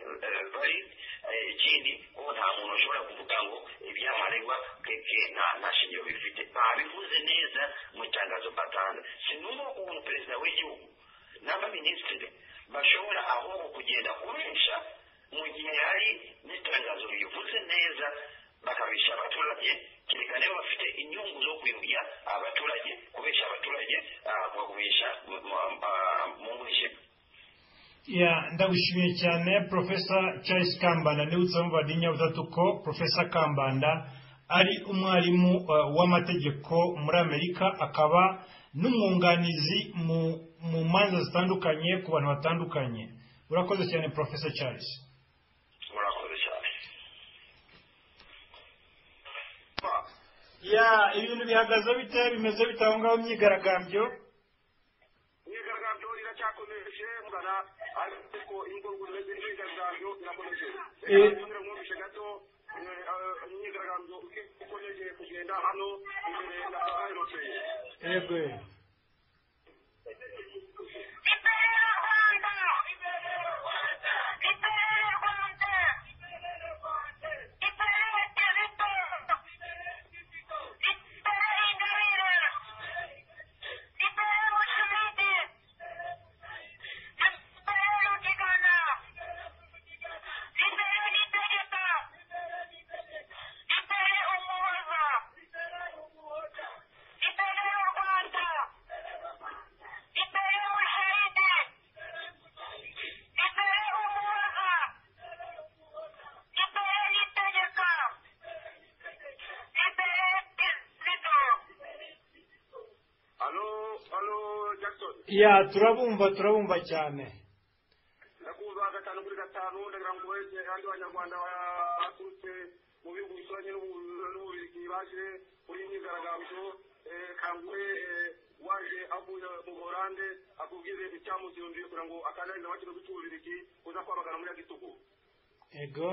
[SPEAKER 3] ikindi ko nta muntu ushobora kuvuga ngo ibyaha aregwa keke nta nta shingiro bifite babivuze neza mu itangazo batanga sinumva ukuntu perezida w'igihugu n'abaminisitiri bashobora ahubwo kugenda kubesha mu gihe hari n'itangazo rivuze neza bakabisha abaturage kereka niba bafite inyungu zo kuyobya abaturage kubesha abaturage kubabesha mu mwijima
[SPEAKER 2] ya ndagushimiye cyane profesa charles kambanda ndibutsa mu badinya butatu ko profesa kambanda ari umwarimu w'amategeko muri amerika akaba n'umwunganizi mu manza zitandukanye ku bantu batandukanye urakoze cyane profesa charles
[SPEAKER 3] murakoze cyane
[SPEAKER 2] ya ibintu bihagaze bite bimeze bite aho ngaho myigaragambyo
[SPEAKER 5] imyigaragambyo iracyakomeje mugana ariko ingororwa z'imyigaragambyo irakomeje
[SPEAKER 2] Eh.
[SPEAKER 5] kugira ngo mwumvishe gato eh, eh, imyigaragambyo ikomeje kugenda hano imbere na aeropeye
[SPEAKER 2] yego
[SPEAKER 5] halo halo jackson
[SPEAKER 2] ya turabumva turabumva cyane
[SPEAKER 5] ndakubaza gatanu kuri gatanu ndagira ngo wese kandi abanyarwanda ba- baturutse mu bihugu bituranye n'ubu- n'ububirigi baje muri iyi myigaragambyo eh, kangure eh, waje avuye mu buholande akubwize icyamuzirunduye kugira ngo akandarize amakirugu cy'ububirigi uza kwamagana muri ya gitugu
[SPEAKER 2] yego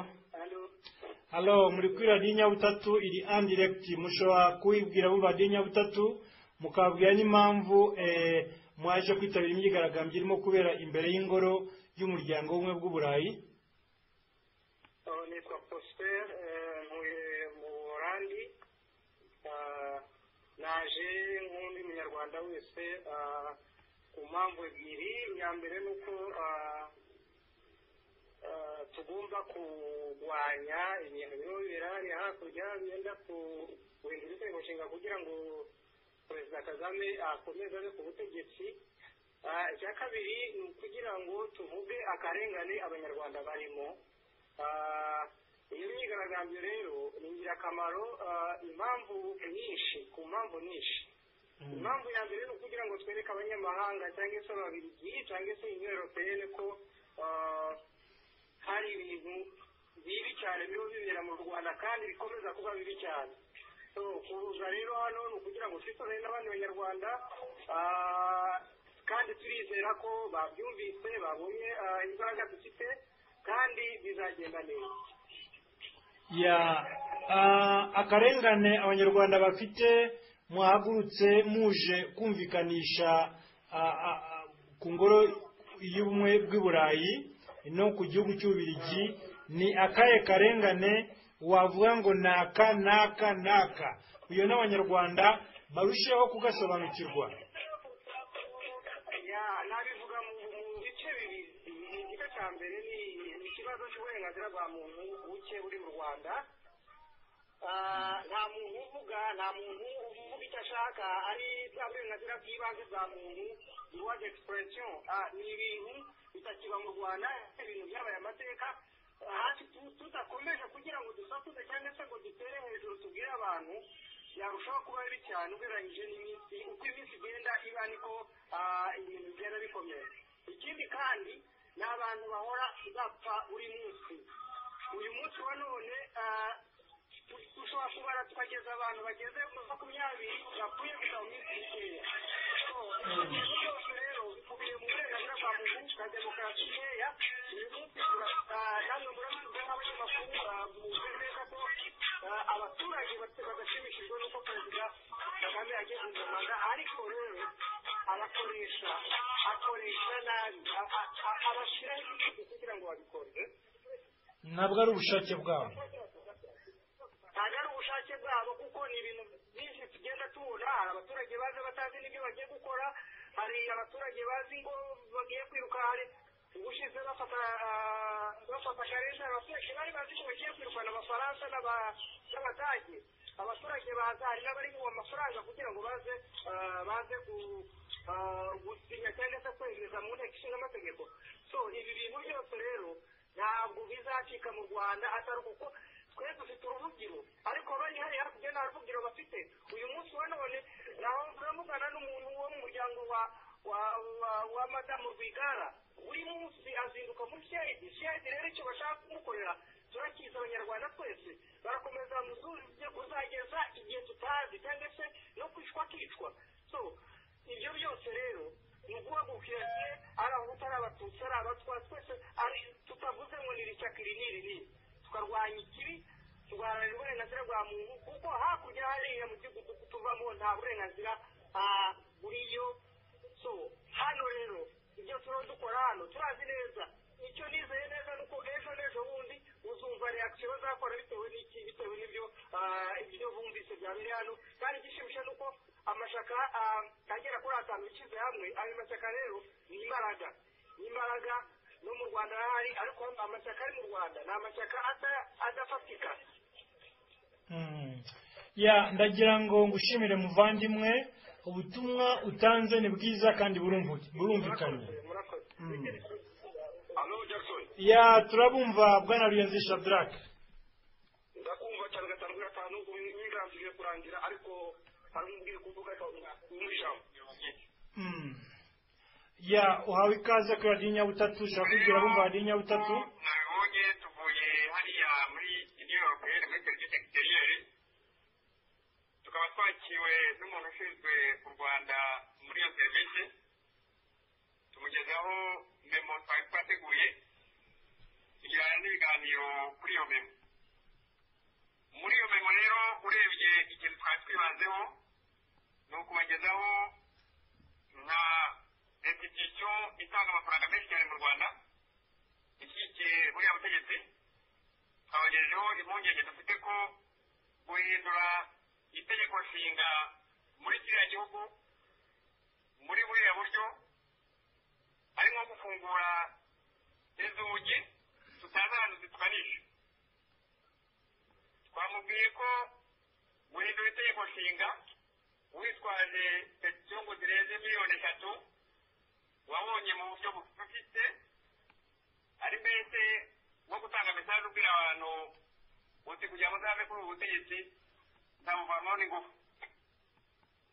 [SPEAKER 2] halo muri kuri radiyo nyabutatu iri andiregiti mushobora kuwibwira muri radiyo nyabutatu mukababwira n'impamvu eh, mwaje kwitabira imyigaragambyo irimo kubera imbere y'ingoro y'umuryango w'ubumwe bw'uburayi
[SPEAKER 5] Uh, nitwa Prosper eh, ntuye mu Buholandi Ah, naje nk'undi munyarwanda wese ah, ku mpamvu ebyiri iya mbere ni uko ah, ah, tugomba kurwanya ibintu birimo bibera hariya hakurya byenda guhindura inzego nshinga kugira ngo perezida kagame akomeze abe ku butegetsi Ah, icya kabiri ni ukugira ngo tuvuge akarengane abanyarwanda barimo Ah, iyo myigaragambyo rero ni ingirakamaro ah, impamvu nyinshi ku mpamvu nyinshi impamvu ya mbere ni ukugira ngo twereke abanyamahanga cyangwa se ababiligi cyangwa se union europeyene ko ah, hari ibintu bibi cyane biriho bibera mu rwanda kandi bikomeza kuba bibi cyane so kuza rero hano ni ukugira ngo twikorere n'abandi banyarwanda ah, kandi turizera ko babyumvise babonye ah, imbaraga dufite kandi bizagenda neza
[SPEAKER 2] ya ah, akarengane abanyarwanda bafite mwahagurutse muje kumvikanisha ah, ah, ah, ku ngoro y'ubumwe bw'i burayi no ku gihugu cy'ububirigi ni akahe karengane wavuga ngo ni aka n'aka n'aka uyo n'abanyarwanda barusheho kugasobanukirwa
[SPEAKER 5] Ya, nabivuga mu mu bice bibiri igice cya mbere ni ni ikibazo cy'uburenganzira bwa muntu buke buri mu rwanda Ah, nta muntu uvuga nta muntu uvuga icyo ashaka ari bwa burenganzira bw'ibanze bwa muntu droit d'expression Ah, ni ibintu bitakiba mu rwanda ibintu byabaye amateka hafi tu- tudakomeje kugira ngo dusakuze cyangwa se ngo dutere hejuru tubwire abantu yarushaho kuba bibi cyane ugereranyije n'iminsi uko iminsi igenda iba niko ah, ibintu bigenda bikomeye ikindi kandi ni abantu bahora bapfa buri munsi uyu munsi wa none ah, tu- dushobora kubara tukageza abantu bageze muri makumyabiri bapfuye gusa mu minsi mikeya So, ibintu byose rero bikubiye mu burenganzira bwa muntu bwa demokarasi nkeya uyu munsi tura- ah, namwe murabivuga nk'abanyamakuru ah, muzi neza ko nshimishijwe n'uko perezida kagame yageze mu rwanda ariko rero abakoresha akoresha nabi abashyiraho igihugu kugira ngo babikore
[SPEAKER 2] ntabwo ari ubushake bwabo
[SPEAKER 5] ntabwo ari ubushake bwabo kuko ni ibintu byinshi tugenda tubona hari abaturage baza batazi n'ibyo bagiye gukora hari abaturage bazi ngo bagiye kwiruka hari ubushize bafata ah, bafata karenda abaturage bari bazi ko bagiye kwirukana abafaransa n'aba- n'abadage abaturage baza hari n'abari mu amafaranga kugira ngo baze ah, baze ku- ah, gusinya cyangwa se kwinjiza mu nteko ishinga amategeko so ibi bintu byose rero ntabwo bizacika mu rwanda atari kuko twe dufite uruvugiro ariko bari hariya hakurya nta ruvugiro bafite uyu munsi wa none naho turamugana n'umuntu wo mu muryango wa wa wa, wa madamu rwigara buri munsi azinduka muri shedi shedi rero icyo bashaka kumukorera turakiza abanyarwanda twese barakomeza muzujye kuzageza igihe tutazi cyangwa se no kwicwa kicwa so ibyo byose rero ni uguhagukira gihe ari abahutu ari abatutsi ari abatwa twese ari- tutavuze ngo ni rishyaka iri n'iri n'iri tukarwanya ikibi tugaharanira uburenganzira bwa muntu kuko hakurya hariya mu gihugu tu- tuvamo nta burenganzira ah, buriyo so hano rero ibyo turiho dukora hano turazi neza icyo nizeye neza ni uko ejo n'ejo bundi uzumva reakisiyo bazakora bitewe n'iki bitewe n'ibyo ah, ibyo bumvise byabereye hano kandi igishimisha ni uko amashyaka ah, agera kuri atanu yishyize hamwe ayo mashyaka rero ni imbaraga ni imbaraga no mu rwanda arahari ariko amashyaka ari mu rwanda ni amashyaka ata- adafatika
[SPEAKER 2] Mm. ya ndagira ngo ngushimire muvandimwe ubutumwa utanze ni bwiza kandi burumvu- burumvikanye
[SPEAKER 5] murakoze
[SPEAKER 2] Mm.
[SPEAKER 4] alo jackson
[SPEAKER 2] ya turabumva bwana ruyenzi shadrack
[SPEAKER 4] ndakumva cyane gatanu kuri gatanu n'inganzo igiye kurangira ariko hari umubwire kuvuga muri ijambo
[SPEAKER 2] Mm. ya uhawe ikaze kuri radiyo nyabutatu ushobora kubwira abumva radiyo nyabutatu
[SPEAKER 4] nabibonye tuvuye hariya muri new york muri serivisi egisiteriyeri tukaba twakiriwe n'umuntu ushinzwe ku rwanda muri iyo serivisi tumugezaho memo twari twateguye tugirana n'ibiganiro kuri iyo memo muri iyo memo rero urebye ikintu twari twibanzeho ni ukubagezaho nka restitution itanga amafaranga menshi cyane mu rwanda ishyigikiye buriya butegetsi twabagejejeho impungenge dufite ko guhindura itegeko nshinga muri kiriya gihugu muri buriya buryo ari nko gufungura inzugi tutazi ahantu zituganisha twamubwiye ko guhindura itegeko nshinga witwaje petisiyo ngo zirenze miliyoni eshatu wabonye mu buryo bufite ari mbese nko gutanga mesaje ubwira abantu uti kugira ngo nzave kuri ubu butegetsi nzabuvanaho n'ingufu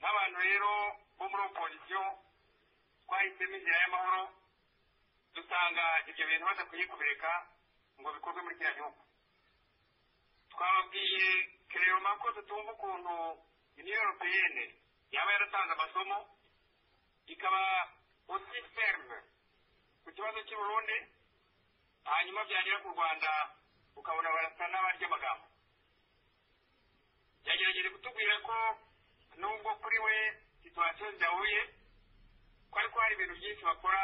[SPEAKER 4] n'abantu rero bo muri opozisiyo twahisemo inzira y'amahoro dusanga ibyo bintu badakwiye kubireka ngo bikorwe muri kiriya gihugu twababwiye kereyoma ko tutumva ukuntu uniyo europeyene yaba yaratanze amasomo ikaba usi ferme ku kibazo cy'i burundi hanyuma byagera ku rwanda ukabona barasa n'abarya amagambo yagerageje kutubwira ko nubwo kuri we situwasiyo zidahuye ko ariko hari ibintu byinshi bakora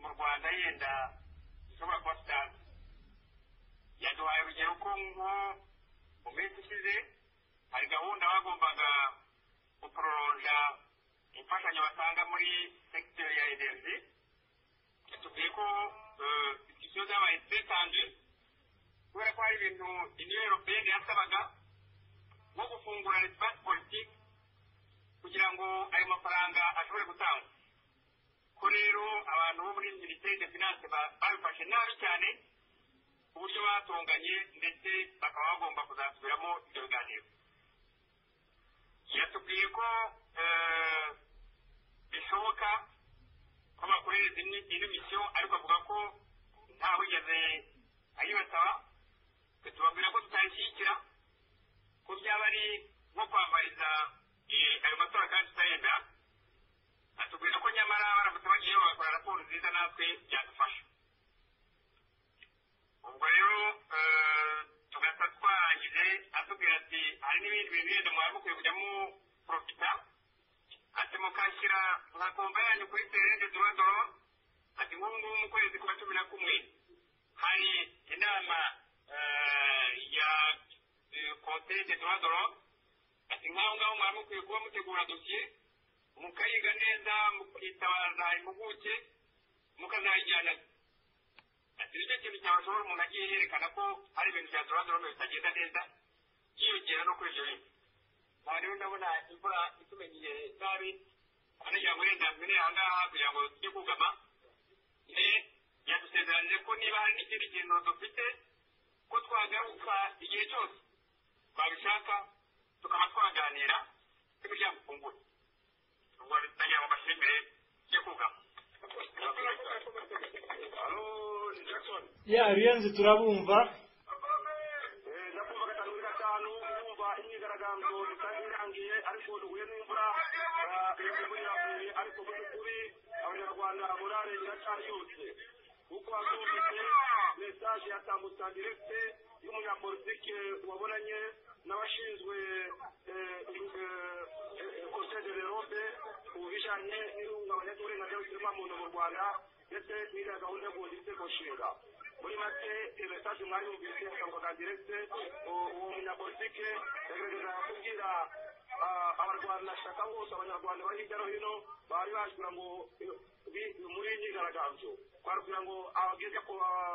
[SPEAKER 4] mu rwanda yenda dushobora kuba tutazi yaduhaye urugero ko nko mu minsi ishize hari gahunda bagombaga gupororonja imfashanyo batanga muri segiteri ya energy tubwiye ko izo zabaye zitanze kubera ko hari ibintu iniyo europeyeni yasabaga nko gufungura resipasi politiki kugira ngo ayo mafaranga ashobore gutangwa ko rero abantu bo muri minisiteri de finance ba- babifashe nabi cyane ku buryo batonganye ndetse bakaba bagomba kuzasubiramo ibyo biganiro yatubwiye ko eh, bishoboka ko bakorereza indi indi misiyo ariko avuga ko ntawigeze ayibasaba twe tubabwira ko tutayishyigikira ko byaba ari nko kwambariza eh, ayo matora kandi tutayenda atubwira ko nyamara baramutse bagiyeho bagakora raporo nziza natwe byadufasha ubwo rero eh, tugasa twahageze atubwira ati
[SPEAKER 3] hari n'ibindi bintu bindi mwaba mukwiye kujya muporofita ati mukashyira mwakumva yanyu kuri serende dorodoro ati nk'ubu ngubu mu kwezi kwa cumi na kumwe hari inama eh, ya conseil de dorodoro ati nk'aho ngaho mwaba mukwiye kuba mutegura dosiye mukayiga neza mukitabaza impuguke mukazayijyana ati nicyo kintu cyabashobora umuntu agiye yerekana ko hari ibintu bya dorodoro bitagenda neza yiyongera no kuri ibyo bintu aha rero ndabona imvura itumenyeye nabi kugira ngo uburenganzira aha ngaha kugira ngo tujye kugama yadusezeranije ko niba hari n'ikindi kintu dufite ko twagaruka igihe cyose twabishaka tukaba twaganira n'imiryango ifunguye ubwo nagira ngo mbashimire tujye kugama halo ni jackson
[SPEAKER 2] ya ruyenzi turabumva
[SPEAKER 3] ndakumva gatanu kuri gatanu kumva imyigaragambyo itari irangiye ariko duhuye n'imvura imvura iravuye ariko mu by'ukuri abanyarwanda morale iracyari yose kuko hatumvise mesaje ya sambusa direkite y'umunyapolitike wabonanye n'abashinzwe konseye de l'europe ku bijyanye n'ihungabanya ry'uburenganzira bw'ikiremwamuntu mu rwanda ndetse n'iriya gahunda yo guhunga igitego nshinga muri make mesaje mwari yumvise akamwa ka direkite uwo munyapolitike yagerageza kubwira abarwanashyaka bose abanyarwanda bari hirya no hino bari baje kugira ngo muri iyi myigaragambyo bari kugira ngo ababwire ko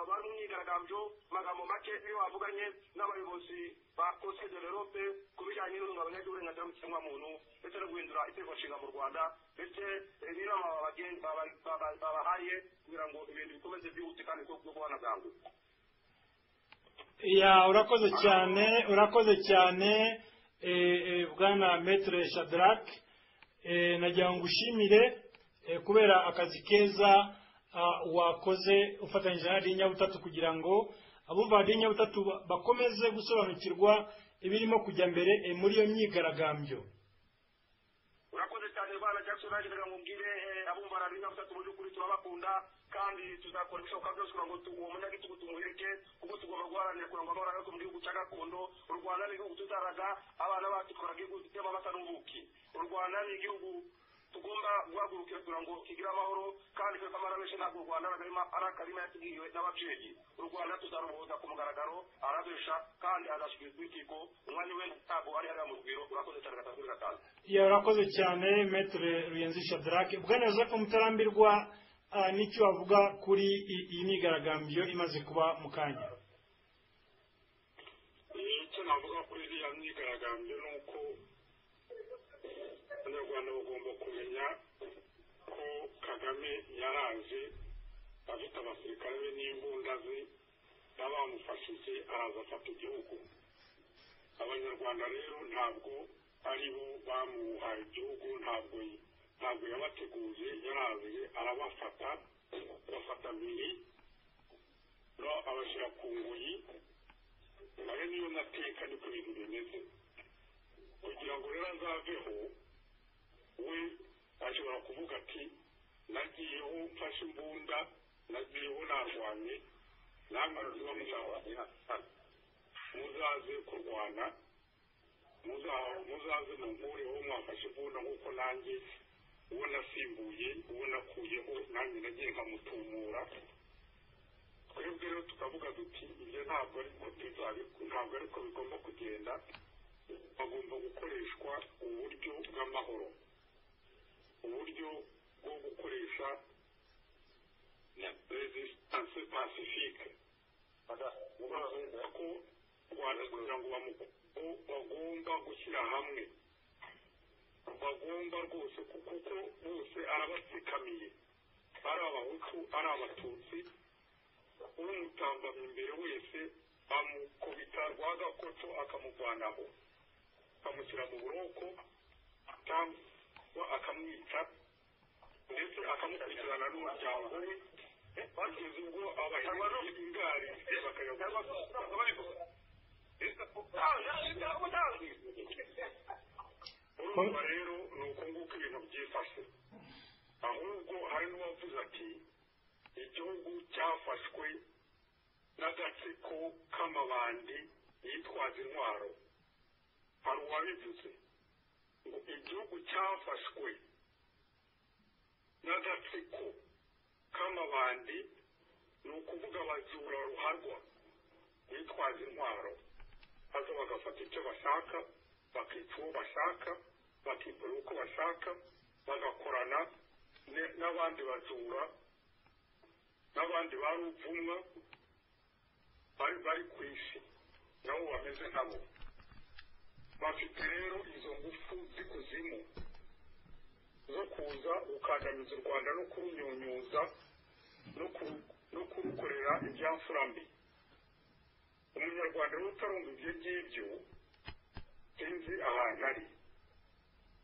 [SPEAKER 3] bari mu myigaragambyo amagambo make iyo bavuganye n'abayobozi ba konseye de l'europe ku bijyanye n'ihungabanya ry'uburenganzira bw'ikiremwamuntu ndetse no guhindura itegeko nshinga mu rwanda ndetse n'inama babagenzi- baba- baba- babahaye kugira ngo ibintu bikomeze byihute kandi ko kubona bwangu
[SPEAKER 2] ya urakoze cyane urakoze cyane eh, eh, bwana metre shadrack Eh, nagira ngo ngushimire eh, kubera akazi keza ah, wakoze ufatanyije na radiyo nyabutatu kugira ngo abumva radiyo nyabutatu ba- bakomeze gusobanukirwa ibirimo kujya mbere eh, muri iyo myigaragambyo
[SPEAKER 3] urakoze cyane bwana jackson nagendaga ngo mbwire eh, abumva radiyo nyabutatu mu by'ukuri turabakunda kandi tuzakora ibishoboka byose kugira ngo tu- uwo munyagitugu tumuhirike kuko tugomba guharanira kugira ngo amahoro agaruke mu gihugu cya gakondo u rwanda ni igihugu tutaraga abana bacu tukoraga igihugu gifite amabasa n'ubuki u rwanda ni igihugu tugomba guhagurukira kugira ngo kigire amahoro kandi twe kamara benshi ntabwo u rwanda ari akarima- ari akarima yatubwiwe n'ababyeyi u rwanda tuzaruhuza ku mugaragaro arabesha kandi azashyikirizwa urukiko umwanya we ntabwo ari hariya mu rugwiro urakoze cyane gatatu kuri gatanu
[SPEAKER 2] ya urakoze cyane metre ruyenzi shadrake bwana joseph mutarambirwa ah, n'icyo wavuga kuri i- iyi myigaragambyo imaze kuba mu kanya
[SPEAKER 3] icyo navuga kuri iriya myigaragambyo ni uko abanyarwanda bagomba kumenya ko kagame yaraje afite abasirikare be n'imbunda ze baba bamufashije araza afata igihugu abanyarwanda rero ntabwo ari bo bamuhaye igihugu ntabwo ntabwo yabateguje yaraje arabafata bafata bibiri no abashyira ku nguyi nayo niyo mateka niko ibintu bimeze kugira ngo rero azaveho we ashobora kuvuga ati nagiyeho mfashe imbunda nagiyeho narwanye namwe muba muzarwanya muzaze kurwana muza- muzaze munkureho mwafashe imbunda nk'uko nanjye uwo nasimbuye uwo nakuyeho nanjye nagiye nkamutumura twebwe rero tukavuga duti ibyo ntabwo ariko ntabwo ariko bigomba kugenda hagomba gukoreshwa uburyo bw'amahoro uburyo bwo gukoresha resistance pacifique urabona ko rwanda kugira ngo bamu- ko bagomba gushyira hamwe bagomba rwose kuko uko bose arabatsikamiye ari abahutu ari abatutsi umutambamye imbere wese amukubita rwagakoco akamuvanaho akamushyira mu buroko cyangwa akamwica ndetse akamukurikirana n'umuryango we bageze ubwo abahinzi b'ingari bakajya urumva rero ni uko nguko ibintu byifashe ahubwo hari n'uwavuze ati igihugu cyafashwe n'agatsiko k'amabandi yitwaza intwaro hari uwabivuze ngo igihugu cyafashwe n'agatsiko k'amabandi ni ukuvuga abajura ruharwa bitwaza intwaro maze bagafata icyo bashaka bakica uwo bashaka bakikora uko bashaka bagakorana ne- n'abandi bajura n'abandi ba ruvumwa bari bari ku isi nabo bameze nkabo bafite rero izo ngufu z'ikuzimu zo kuza gukandamiza u rwanda no kurunyunyuza no kuru- no kurukorera ibyafura mbi umunyarwanda rero utarumva ibyo ngibyo sinzi ahantu ari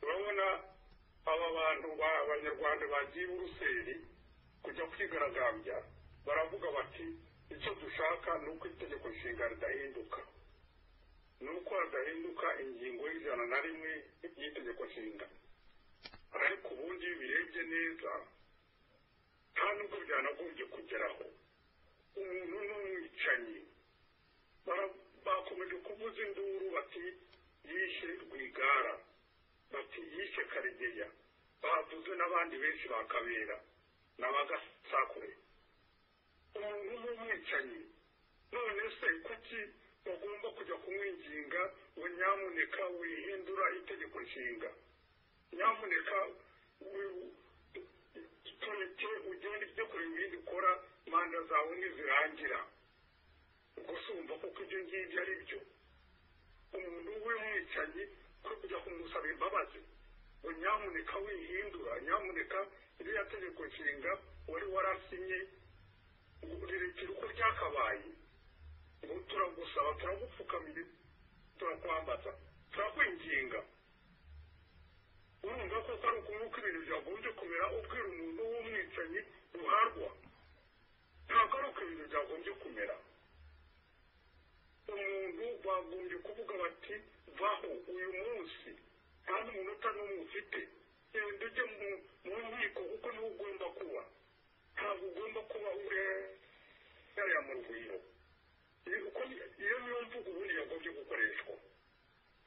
[SPEAKER 3] urabona aba bantu ba- abanyarwanda bagiye i buruseli kujya kwigaragambya baravuga bati icyo dushaka ni uko itegeko nshinga ridahinduka ni uko hadahinduka ingingo y'ijana na rimwe y'itegeko nshinga ariko ubundi iyo birebye neza nta nubwo byanagombye kugeraho umuntu n'umwicanyi bara- bakomeje kuvuza induru bati yishe rwigara bati yishe karegeya bavuze n'abandi benshi bakabera n'abagasakure umuntu n'umwicanyi none se kuki bagomba kujya kumwinginga ngo nyamuneka wihindura itegeko nshinga nyamuneka wi- tureke ugende ujye kureba ibindi ukora manda zawe ntizirangira ubwo se wumva koko ibyo ngibyo ari byo umuntu w'umwicanyi kuri kujya kumusaba imbabazi ngo nyamuneka wihindura nyamuneka iriya tegeko nshinga wari warasinye ngo rirekere uko ryakabaye ngo turagusaba turagupfukamira turakwambaza turakwinginga urumva koko ari ukuntu ko ibintu byagombye kumera ubwira umuntu w'umwicanyi ruharwa ntabwo ari uko ibintu byagombye kumera umuntu bagombye kuvuga bati vaho uyu munsi nta n'umunota n'umwe ufite genda ujye mu- mu nkiko kuko niho ugomba kuba ntabwo ugomba kuba ureyaya mu rugwiro Iyo- uko- iyo niyo mvugo ubundi yagombye gukoreshwa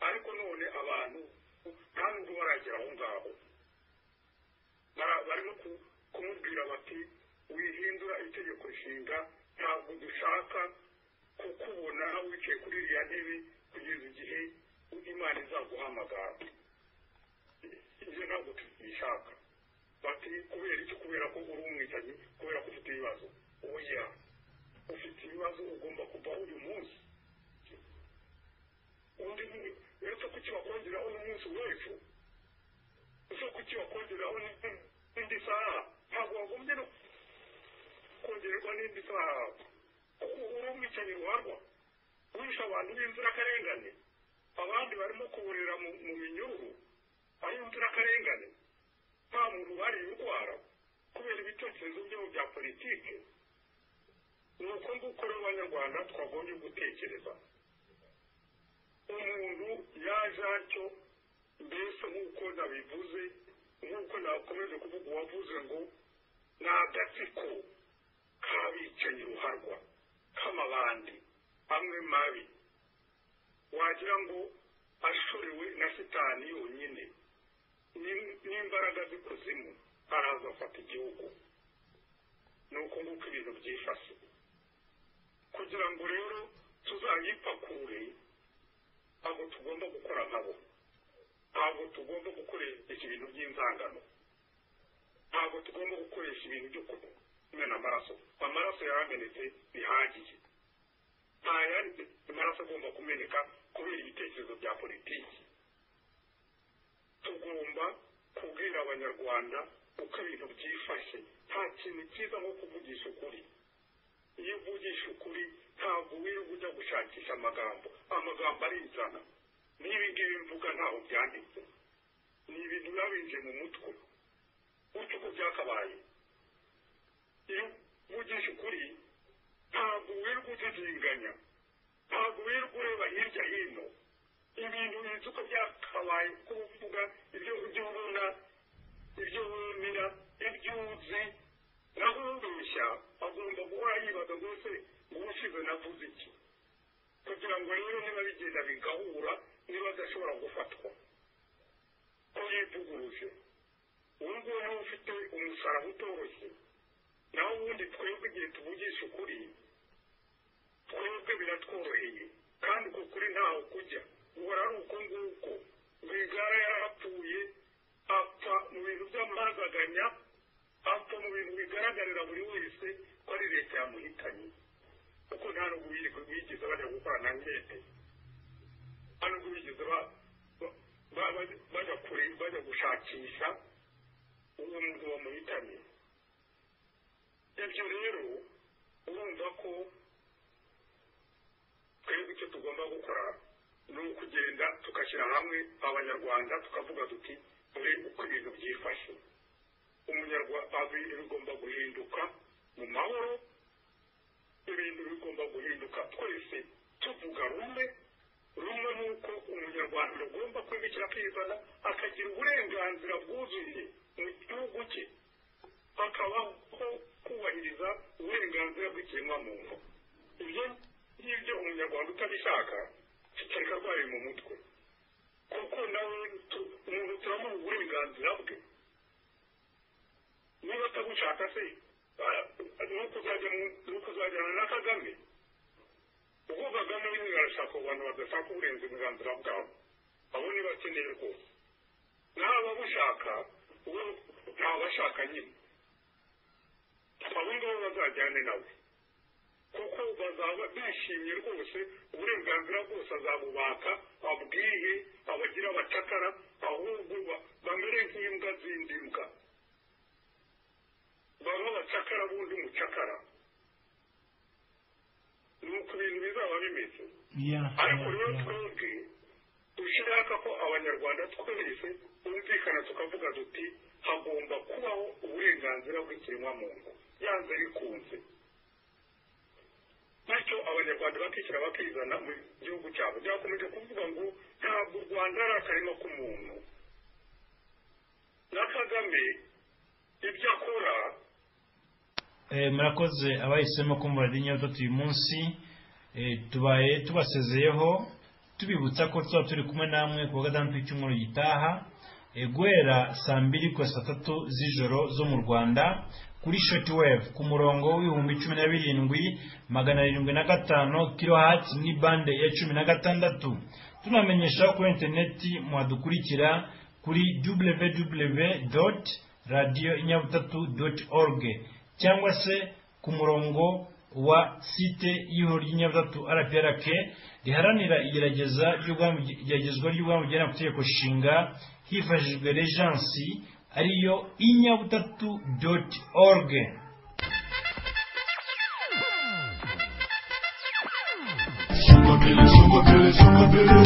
[SPEAKER 3] ariko none abantu nta nubwo baragera aho ngaho Bara- barimo ku- kumubwira bati wihindura itegeko nshinga ntabwo dushaka kukubona wicaye kuri iriya ntebe kugeza igihe imana izaguhamagara ibyo ntabwo tubishaka bati kubera iki kubera ko uri umwicanyi kubera ko ufite ibibazo oya ufite ibibazo ugomba kuvaho uyu munsi undi ni- uretse kuki bakongeraho n'umunsi w'ejo ese kuki wakongeraho n'indi- n'indi saha ntabwo wagombye no kongererwa n'indi saha kuko uri umwicanyi ruharwa wishe abantu b'inzirakarengane abandi barimo kuburira mu mu minyururu ari inzirakarengane nta muntu bariye urwara kubera ibitekerezo byabo bya politike ni uko nguko rero abanyarwanda twagombye gutekereza umuntu yaje atyo mbese nk'uko nabivuze nk'uko nakomeje kuvuga uwavuze ngo ni agatsiko k'abicanyi ruharwa k'amabandi amwe mabi wagira ngo ashorewe na sitani yonyine Ni- n'imbaraga z'ikuzimu araza afata igihugu ni uko nguko ibintu byifashe kugira ngo rero tuzayipakure ntabwo tugomba gukora nkabo ntabwo tugomba gukoresha ibintu by'inzangano ntabwo tugomba gukoresha ibintu byo kumena amaraso amaraso yaramenetse bihagije nta yandi maraso agomba kumeneka kubera ibitekerezo bya politiki tugomba kubwira abanyarwanda uko ibintu byifashe nta kintu cyiza nko kuvugisha ukuri iyo uvugisha ukuri ntabwo wirirwa ujya gushakisha amagambo amagambo arizana n'ibi ngibi mvuga ntaho byanditse ni ibintu biba binje mu mutwe gutyo uko byakabaye iyo uvugisha ukuri ntabwo wirirwa udidinganya ntabwo wirirwa ureba hirya hino ibintu bizi uko byakabaye uko uvuga ibyo ibyo ubona ibyo wemera ibyo uzi naho ubeshya agomba guhora yibaza ngo ese ubu ushize navuze iki kugira ngo rero n'ababigenda bigahura niba badashobora gufatwa ko yivuguruje ubu ngubu niba ufite umusaraba utoroshye naho ubundi twebwe igihe tuvugisha ukuri twebwe biratworoheye kandi uko kuri ntaho kujya guhora ari uko nguko rwigara yarahapfuye apfa mu bintu by'amagaganya apfa mu bintu bigaragarira buri wese ko ari leta yamuhitanye kuko nta nubwo birirwa bigeze bajya gukora na nkete nta nubwo bigeze bajya kure bajya gushakisha uwo muntu bamuhitanye ibyo rero urumva ko twebwe icyo tugomba gukora ni ukugenda tugashyira hamwe abanyarwanda tukavuga duti dore uko ibintu byifashe umunyarwanda bigomba guhinduka mu mahoro ibintu bigomba guhinduka twese tuvuga rumwe rumwe ni uko umunyarwanda agomba kwimikira akizana akagira uburenganzira bwuzuye mu gihugu cye hakabaho kubahiriza uburenganzira bw'ikiremwamuntu ibyo ngibyo umunyarwanda utabishaka kitareka arwaye mu mutwe kuko nawe umuntu turamuha uburenganzira bwe niba atagushaka se ni ukuzajyana na kagame ubwo kagame nyine arashaka abantu badashaka uburenganzira bwabo abo ni bakeneye rwose n'aba bushaka ubu ntabashaka nyine abo ngabo bazajyane nawe kuko bazaba bishimye rwose uburenganzira bwose azabubaka abwihe abagira abacakara ahubwo bamere nk'imbwa zindi mbwa baba abacakara bundi umucakara ni uku bintu bizaba bimeze ariko rero twebwe dushaka ko abanyarwanda twese bumvikana tukavuga duti hagomba kubaho uburenganzira bw'ikiremwamuntu yanze bikunze bityo abanyarwanda bakishyira bakizana mu gihugu cyabo byakomeje kuvuga ngo ntabwo u rwanda ari akarima k'umuntu na kagame ibyo akora
[SPEAKER 2] murakoze abahisemo kumva radiyo uyu munsi tubaye tubasezeyeho tubibutsa ko tuba turi kumwe namwe ku wa gatandatu w'icyumweru gitaha guhera saa mbiri kugeza saa tatu z'ijoro zo mu rwanda kuri shoti wevu ku murongo w'ibihumbi cumi na birindwi magana arindwi na gatanu kiro hati ni bande ya cumi na gatandatu tunamenyesha kuri interineti mwadukurikira kuri www doti radiyo inyabutatu doti oruge cyangwa se ku murongo wa site y'ihoro ry'inyabutatu rprk riharanira igerageza igeragezwa ry'ubwami bugena ku itegeko nshinga hifashishijwe rejansi ariyo inyabutatu doti oruge
[SPEAKER 1] Sugar Billy, Sugar Billy, Sugar Billy.